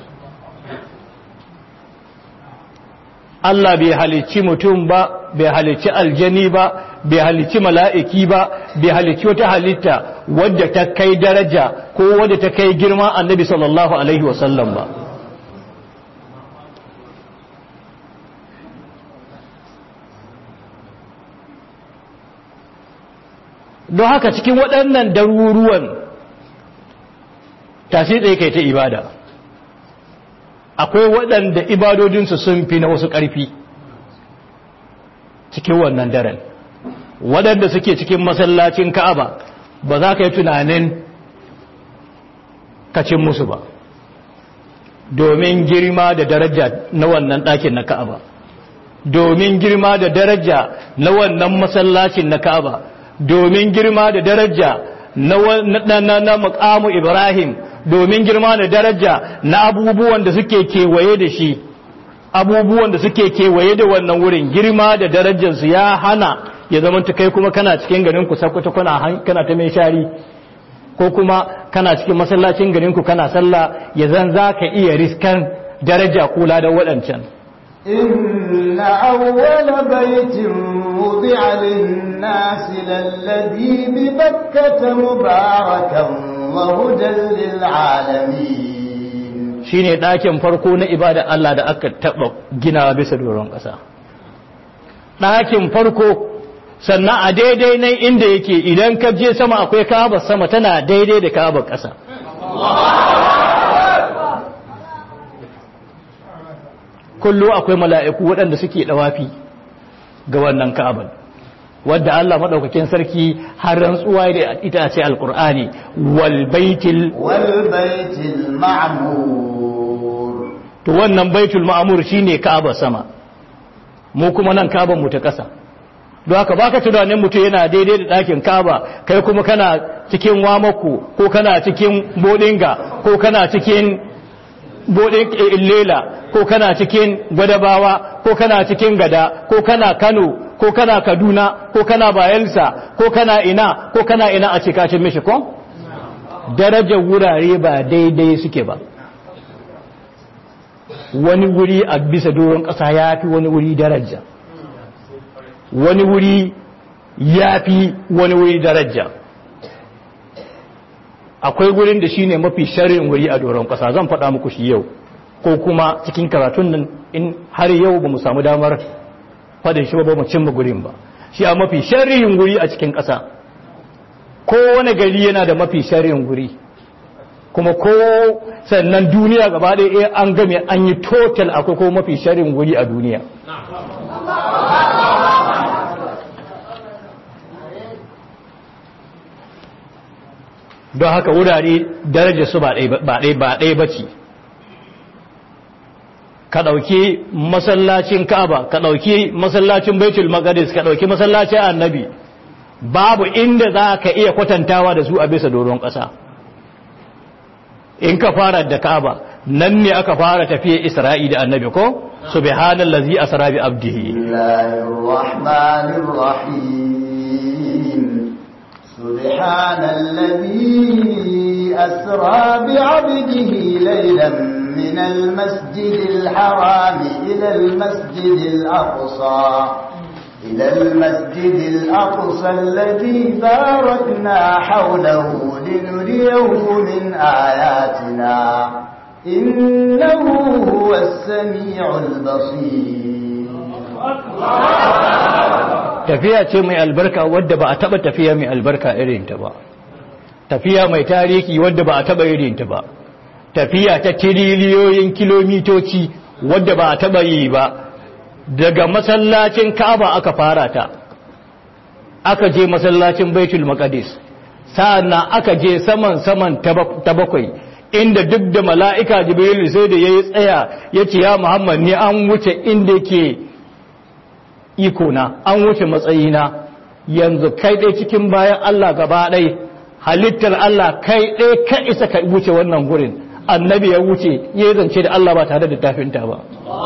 Allah bai halicci mutum ba bai halicci aljani ba bai halicci mala'iki ba bai halicci wata halitta wadda ta kai daraja ko wadda ta kai girma annabi sallallahu alaihi wasallam ba don haka cikin waɗannan daruruwan tashi tsaye kai ta ibada akwai waɗanda ibadodinsu sun fi na wasu ƙarfi cikin wannan daren waɗanda suke cikin masallacin ka'aba ba za ka yi tunanin kacin musu ba domin girma da daraja na wannan ɗakin na ka'aba domin girma da daraja na wannan masallacin na ka'aba domin girma da daraja na na muqamu ibrahim domin girma da daraja na abubuwan da suke kewaye da shi abubuwan da suke kewaye da wannan wurin girma da darajarsu ya hana ya zama ta kai kuma kana cikin garin ku sakwata kana kana ta mai shari ko kuma kana cikin masallacin garin ku kana sallah ya zan zaka iya riskan daraja kula da waɗancan إن أول بيت وضع للناس للذي ببكة مباركا وهدى للعالمين shine ɗakin farko na ibada Allah da aka taɓa gina bisa doron ƙasa ɗakin farko sannan a daidai nan inda yake idan ka je sama akwai kabar sama tana daidai da kabar ƙasa kullu akwai mala'iku waɗanda suke ɗawafi ga wannan ka'abar wadda Allah maɗaukakin sarki har rantsuwa da ita ce alƙur'ani wal baitil wal baitil ma'mur to wannan baitul ma'mur shine ka'abar sama mu kuma nan ka'abar mu ta ƙasa don haka baka tunanin mutum yana daidai da ɗakin kaba kai kuma kana cikin wamako ko kana cikin bodinga ko kana cikin bodin illela ko kana cikin gwadabawa ko kana cikin gada ko kana kano ko kana kaduna ko kana bayelsa ko kana ina ko kana ina a cikacin mishi ko darajar wurare ba daidai suke ba wani wuri a bisa doron ƙasa ya fi wani wuri daraja wani wuri ya fi wani wuri daraja akwai wurin da shine mafi sharrin wuri a doron ƙasa zan faɗa muku shi yau ko kuma cikin karatun nan in har yau ba mu samu damar faɗin shi ba mu cimma gurin ba shi a mafi sharrin wuri a cikin ƙasa kowane gari yana da mafi sharrin wuri kuma ko sannan duniya gaba ɗaya an game an yi total akwai ko mafi sharrin wuri a duniya don haka wurare darajar su ba ɗaya ba ce ka ɗauki masallacin ka'aba ka ɗauki masallacin baitul maqdis ka ɗauki masallacin annabi babu inda za ka iya kwatantawa da su a bisa doron ƙasa in ka fara da ka'aba nan ne aka fara tafiya isra'i da annabi ko subhanallazi asra bi abdihi سبحان الذي أسرى بعبده ليلا من المسجد الحرام إلى المسجد الأقصى إلى المسجد الأقصى الذي باركنا حوله لنريه من آياتنا إنه هو السميع البصير tafiya ce mai albarka wadda ba a taba tafiya mai albarka irinta ba tafiya mai tarihi wadda ba a taba irinta ba tafiya ta tiriliyoyin kilomitoci wadda ba a taba yi ba daga masallacin Ka'aba aka fara ta aka je masallacin Baitul Maqdis sa'annan aka je saman saman ta bakwai inda duk da mala'ika Jibril sai da yayi tsaya yace ya Muhammad ni an wuce inda yake iko na an wuce matsayina yanzu kai dai cikin bayan Allah gaba ɗai halittar Allah kai dai ka isa ka wuce wannan gurin annabi ya wuce ya zance da Allah ba tare da tafinta ba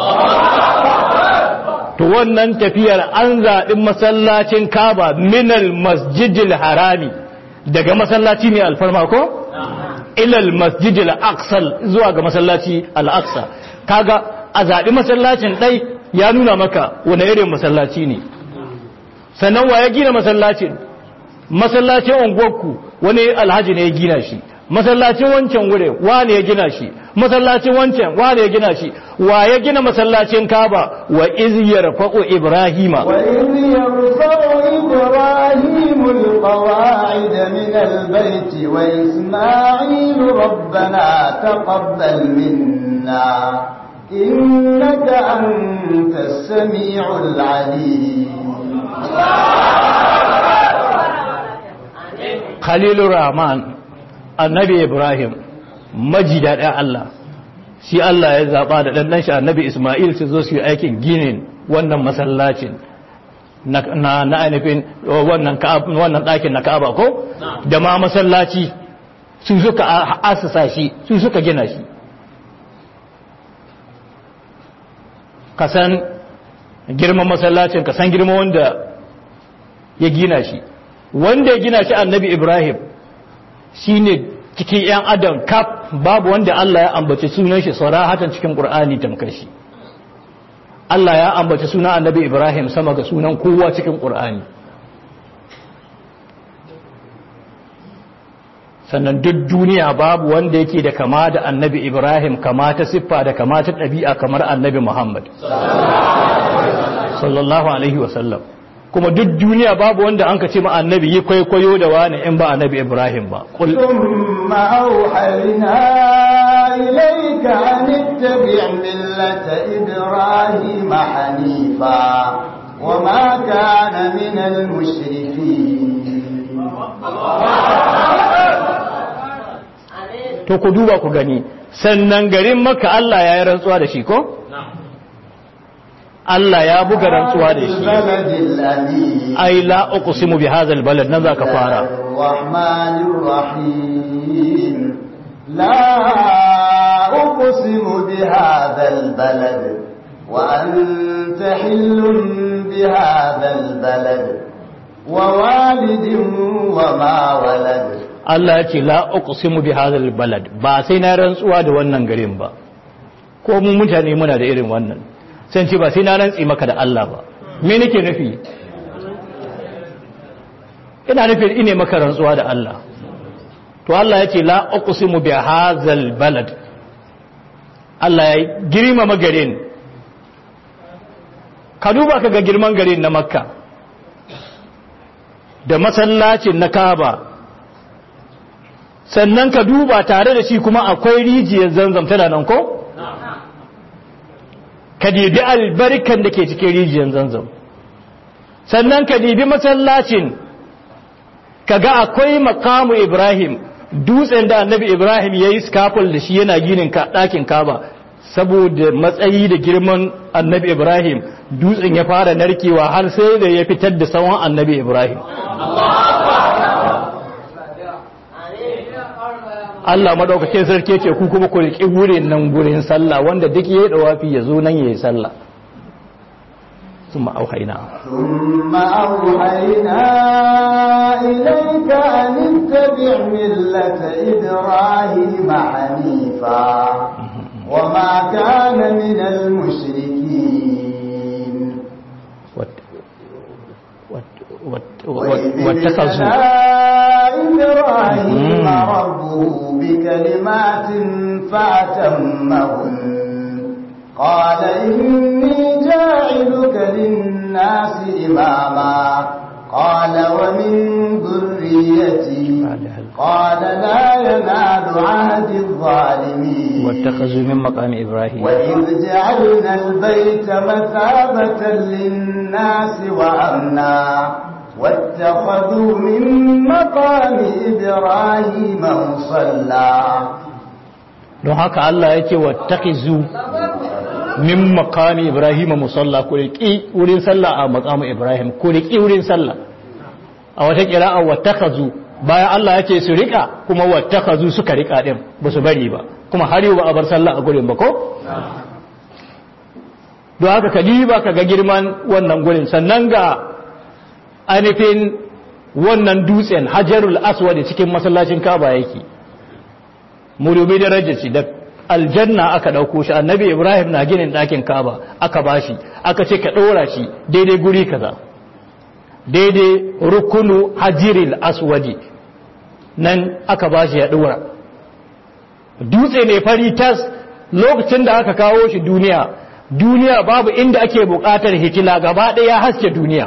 to wannan tafiyar an zaɓi masallacin kaba minal masjidil harami daga masallaci ne alfarma ko ilal masjidil aqsal zuwa ga masallaci al-aqsa kaga a zaɓi masallacin ɗai ya nuna maka wani irin masallaci ne sannan wa ya gina masallacin masallacin unguwarku wani alhaji ne ya gina shi masallacin wancan wure wane ya gina shi masallacin wancan wane ya gina shi wa ya gina masallacin kaba wa iz yarfa'u ibrahima wa iz yarfa'u ibrahimu alqawa'id min albayt wa isma'il rabbana taqabbal minna innaka antas sami'ul 'alim Khalilur Rahman annabi Ibrahim maji daɗin Allah shi Allah ya zaɓa da ɗanɗan shi annabi Ismail su zo su yi aikin ginin wannan masallacin na na ainihin wannan wannan ɗakin na Ka'aba ko da ma masallaci su suka asasa shi su suka gina shi ka san girman masallacin ka san girman wanda ya gina shi wanda ya gina shi annabi Ibrahim shine cikin 'yan adam kaf babu wanda Allah ya ambaci sunan shi sarahatan cikin Qur'ani tamkar shi Allah ya ambaci sunan annabi Ibrahim sama ga sunan kowa cikin Qur'ani sannan duk duniya babu wanda yake da kama da annabi Ibrahim kama ta siffa da kama ta ɗabi'a kamar annabi Muhammad sallallahu alaihi wasallam kuma duk duniya babu wanda an ka ce ma annabi yi kwaikwayo da wani in ba annabi Ibrahim ba ثم أوحينا إليك أن اتبع ملة إبراهيم حنيفا وما كان من المشركين to ku duba ku gani sannan garin maka Allah ya yi rantsuwa da shi ko? Allah ya buga rantsuwa da shi البلد الأمين ai la uqsimu bi hadha albalad nan zaka fara الرحمن الرحيم لا أقسم بهذا البلد وأنت حل بهذا البلد ووالد وما ولد Allah ya ce la uqsimu bi hadha albalad ba sai na rantsuwa da wannan garin ba ko mu mutane muna da irin wannan sai ce ba sai na rantsi maka da Allah ba me nake nufi ina nufin ine maka rantsuwa da Allah to Allah ya ce la uqsimu bi hadha albalad Allah ya girmama garin ka duba ka ga girman garin na makka da masallacin na kaba sannan ka duba tare da shi kuma akwai rijiyar zanzam tana nan ko? ka dibi albarkan da ke cikin rijiyar zanzam sannan ka dibi masallacin ka ga akwai makamu ibrahim dutsen da annabi ibrahim ya yi scaffold da shi yana ginin ɗakin kaba saboda matsayi da girman annabi ibrahim dutsen ya fara narkewa har sai da ya fitar da tsawon annabi ibrahim Allah madaukakin sarki ce ku kuma ku riƙi wurin nan gurin sallah wanda duk yayi dawafi ya zo nan yayi sallah ثم أوحينا ثم أوحينا إليك أن اتبع ملة إبراهيم حنيفا وما كان من المشركين وات- وات- وات- وإذ واتخذوا ابتلى إبراهيم مم. ربه بكلمات فأتمهن قال إني جاعلك للناس إماما قال ومن ذريتي قال هل- قال لا ينال عهد الظالمين واتخذوا من مقام إبراهيم وإذ جعلنا البيت مثابة للناس وأمنا واتخذوا من مقام إبراهيم مصلى don haka Allah ya ce wattaqizu min maqami ibrahim musalla ku riki wurin sallah a maqamu ibrahim ku riki wurin sallah a wata qira'a wattakhazu bayan Allah ya ce su rika kuma wattakhazu suka rika din ba su bari ba kuma har yau ba a bar sallah a gurin ba ko don haka ka diba ka ga girman wannan gurin sannan ga ainihin wannan dutsen hajarul aswad cikin masallacin kaba yake mu dubi darajar shi da aljanna aka dauko shi annabi ibrahim na ginin ɗakin kaba aka bashi aka ce ka ɗora shi daidai guri kaza daidai rukunu hajiril aswadi nan aka bashi ya ɗora dutse ne fari tas lokacin da aka kawo shi duniya duniya babu inda ake buƙatar hitila gaba ɗaya haske duniya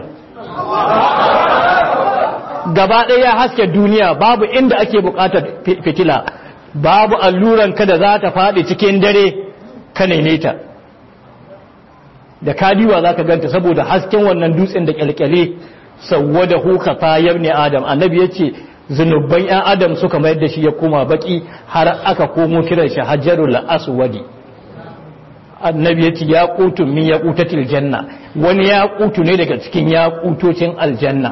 gaba ɗaya haske duniya babu inda ake buƙatar fi- fitila babu alluran ka da za ta faɗi cikin dare ka nene ta da kadiwa za ka ganta saboda hasken wannan dutsen da kyalkyale sawwadahu khatayar ne adam annabi yace zunuban yan adam suka mayar da shi ya koma baki har aka komo kiran shi hajarul aswadi annabi yace ya qutu min yaqutatil janna wani ya qutu ne daga cikin yaqutocin aljanna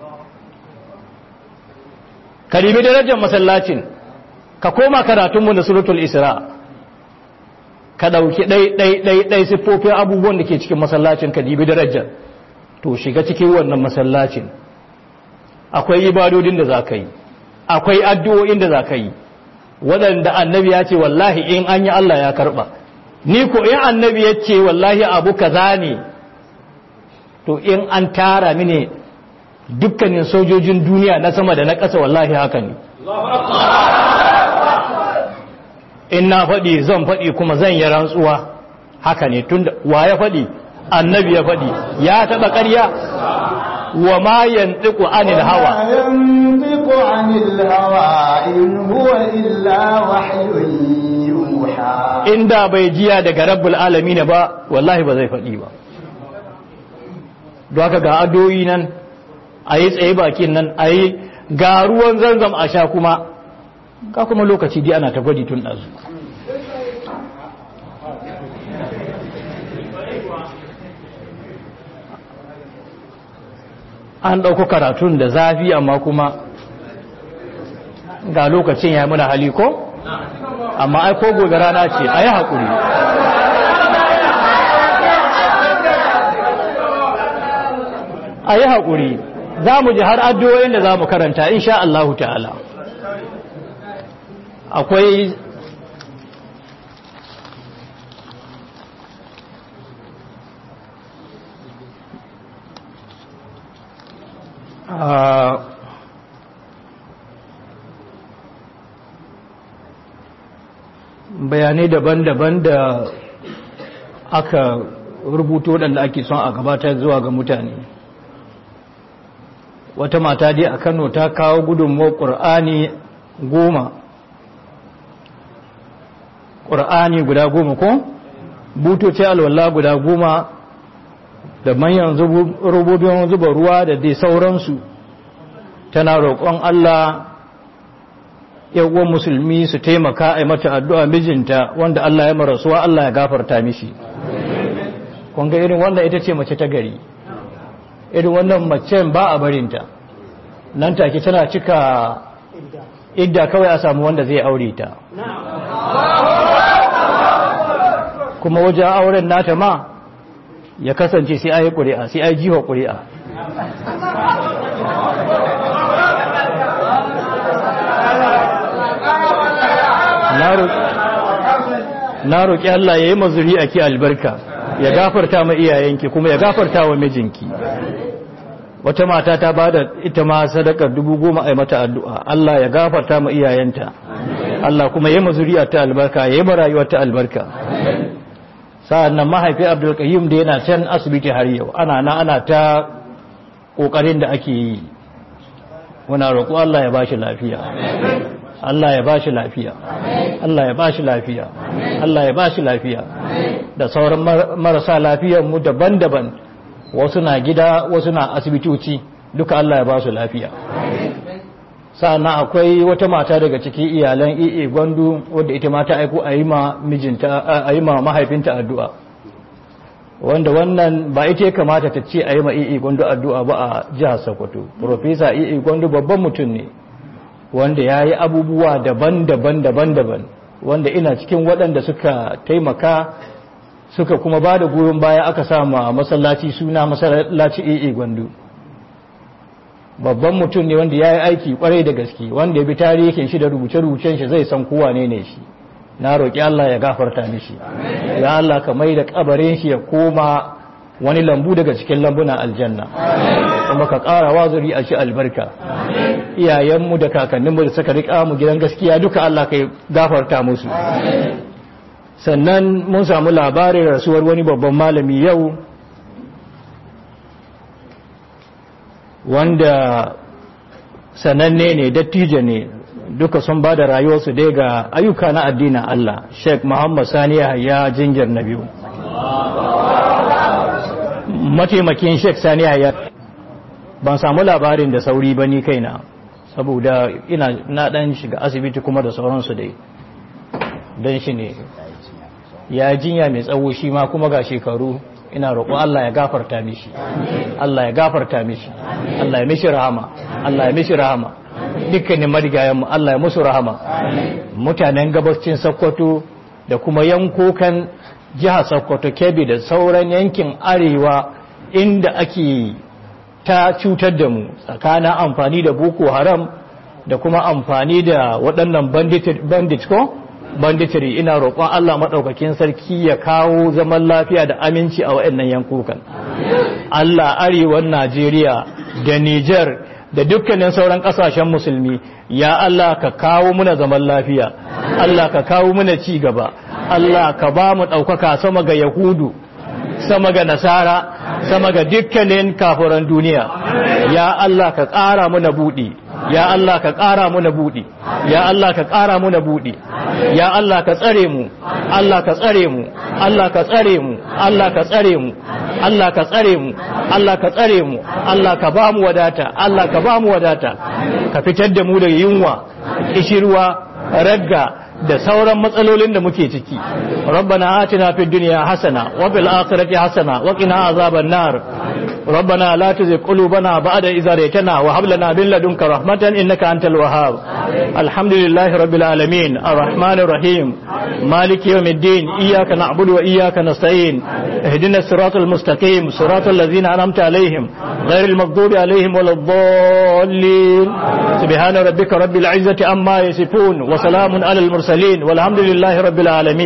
karimi darajar masallacin ka koma karatunmu na suratul isra ka ɗauki ɗai-ɗai-ɗai siffofin abubuwan da ke cikin masallacin ka dibi darajar to shiga cikin wannan masallacin akwai ibadodin da za ka yi akwai addu'o'in da za ka yi waɗanda annabi ya ce wallahi in an yi Allah ya karɓa ni ko in annabi ya ce wallahi abu kaza ne to in an tara mini dukkanin sojojin duniya na sama da na ƙasa wallahi haka ne in na faɗi zan faɗi kuma zan yi rantsuwa haka ne tun wa ya faɗi annabi ya faɗi ya taɓa ƙarya wa ma yantiqu anil hawa yantiqu anil hawa in huwa illa wahyun yuha inda bai jiya daga rabbul alamin ba wallahi ba zai faɗi ba don haka ga adoyi nan ayi tsaye bakin nan ayi ga ruwan zanzam a sha kuma ka kuma lokaci dai ana ta gwadi tun ɗazu an ɗauko karatun da zafi amma kuma ga lokacin ya muna hali ko? amma ai ko gobe rana ce a yi haƙuri a yi haƙuri za mu ji har addu'o'in da za mu karanta insha Allahu ta'ala akwai bayanai daban-daban da aka rubuto waɗanda ake son a gabatar zuwa ga mutane wata mata dai a kano ta kawo gudunmuwar ƙur'ani goma ƙur'ani guda goma ko butoci alwallah guda goma da manyan rububin zuba ruwa da dai sauransu tana roƙon Allah yawon musulmi su taimaka a mata addu'a mijinta wanda Allah ya marasuwa Allah ya gafarta mishi kunga irin wanda ita ce mace ta gari irin wannan macen ba a barinta nan take tana cika idda kawai a samu wanda zai aure ta kuma wajen auren nata ma ya kasance sai ayi ƙuri'a sai ayi jiwa ƙuri'a na roƙi Allah ya yi mazuri a ki albarka ya gafarta ma iyayenki kuma ya gafarta wa mijinki wata mata ta ba da ita ma sadakar dubu goma a mata addu'a Allah ya gafarta ma iyayenta Allah kuma ya yi mazuri a ta albarka ya yi marayuwar ta albarka sa'an nan mahaifi abdulkayyum da yana can asibiti har yau ana na ana ta ƙoƙarin da ake yi muna roƙo Allah ya ba shi lafiya Allah ya ba shi lafiya Allah ya ba shi lafiya Allah ya ba shi lafiya da sauran marasa lafiyar mu daban-daban wasu na gida wasu na asibitoci duka Allah ya ba su lafiya sa'annan akwai wata mata daga cikin iyalan iya gwandu wadda ita mata aiko a yi ma mijinta a yi ma mahaifinta addu'a wanda wannan ba ita ya kamata ta ce a yi ma iya gwandu addu'a ba a jihar sokoto profesa iya gwandu babban mutum ne wanda ya yi abubuwa daban-daban daban-daban wanda ina cikin waɗanda suka taimaka suka kuma ba da goyon baya aka sama masallaci suna masallaci AA gwandu babban mutum ne wanda ya yi aiki kwarai da gaske wanda ya bi tarihin shi da rubuce-rubucen shi zai san kowa ne ne shi na roƙi Allah ya gafarta mishi ya Allah ka mai da kabarin shi ya koma wani lambu daga cikin lambunan aljanna kuma ka ƙara wazuri a ci albarka iyayenmu da kakanninmu da suka riƙa mu gidan gaskiya duka Allah ka gafarta musu sannan mun samu labarin rasuwar wani babban malami yau wanda sananne ne dattijo ne duka sun ba da rayuwarsu dai ga ayyuka na addinin Allah Sheikh Muhammad Sani ya jinjir na biyu mataimakin Sheikh Sani ya ban samu labarin da sauri ba ni kaina saboda ina na dan shiga asibiti kuma da sauransu dai don shi ne ya jinya mai tsawo shi ma kuma ga shekaru ina roƙo Allah ya gafarta mishi Allah ya gafarta mishi Allah ya mishi rahama Allah ya mishi rahama dukkanin marigayenmu Allah ya musu rahama mutanen gabacin Sokoto da kuma yankokan jihar Sokoto Kebbi da sauran yankin arewa inda ake ta cutar da mu tsakanin amfani da Boko Haram da kuma amfani da waɗannan bandit ko banditiri ina roƙon Allah maɗaukakin sarki ya kawo zaman lafiya da aminci a waɗannan yankukan Allah arewan Najeriya da Niger da dukkanin sauran ƙasashen musulmi ya Allah ka kawo muna zaman lafiya Allah ka kawo muna ci gaba Allah ka ba mu ɗaukaka sama ga Yahudu sama ga Nasara sama ga dukkanin kafuran duniya ya Allah ka ƙara muna buɗi ya Allah ka ƙara muna buɗi ya Allah ka ƙara muna buɗi ya Allah ka tsare mu Allah ka tsare mu Allah ka tsare mu Allah ka tsare mu Allah ka tsare mu Allah ka tsare mu Allah ka ba mu wadata Allah ka ba mu wadata ka fitar da mu daga yunwa kishirwa ragga da sauran matsalolin da muke ciki rabbana atina fid dunya hasana wa fil akhirati hasana wa qina azaban nar ربنا لا تزغ قلوبنا بعد إذ هديتنا وهب لنا من لدنك رحمة إنك أنت الوهاب الحمد لله رب العالمين الرحمن الرحيم مالك يوم الدين إياك نعبد وإياك نستعين اهدنا الصراط المستقيم صراط الذين أنعمت عليهم غير المغضوب عليهم ولا الضالين سبحان ربك رب العزة عما يصفون وسلام على المرسلين والحمد لله رب العالمين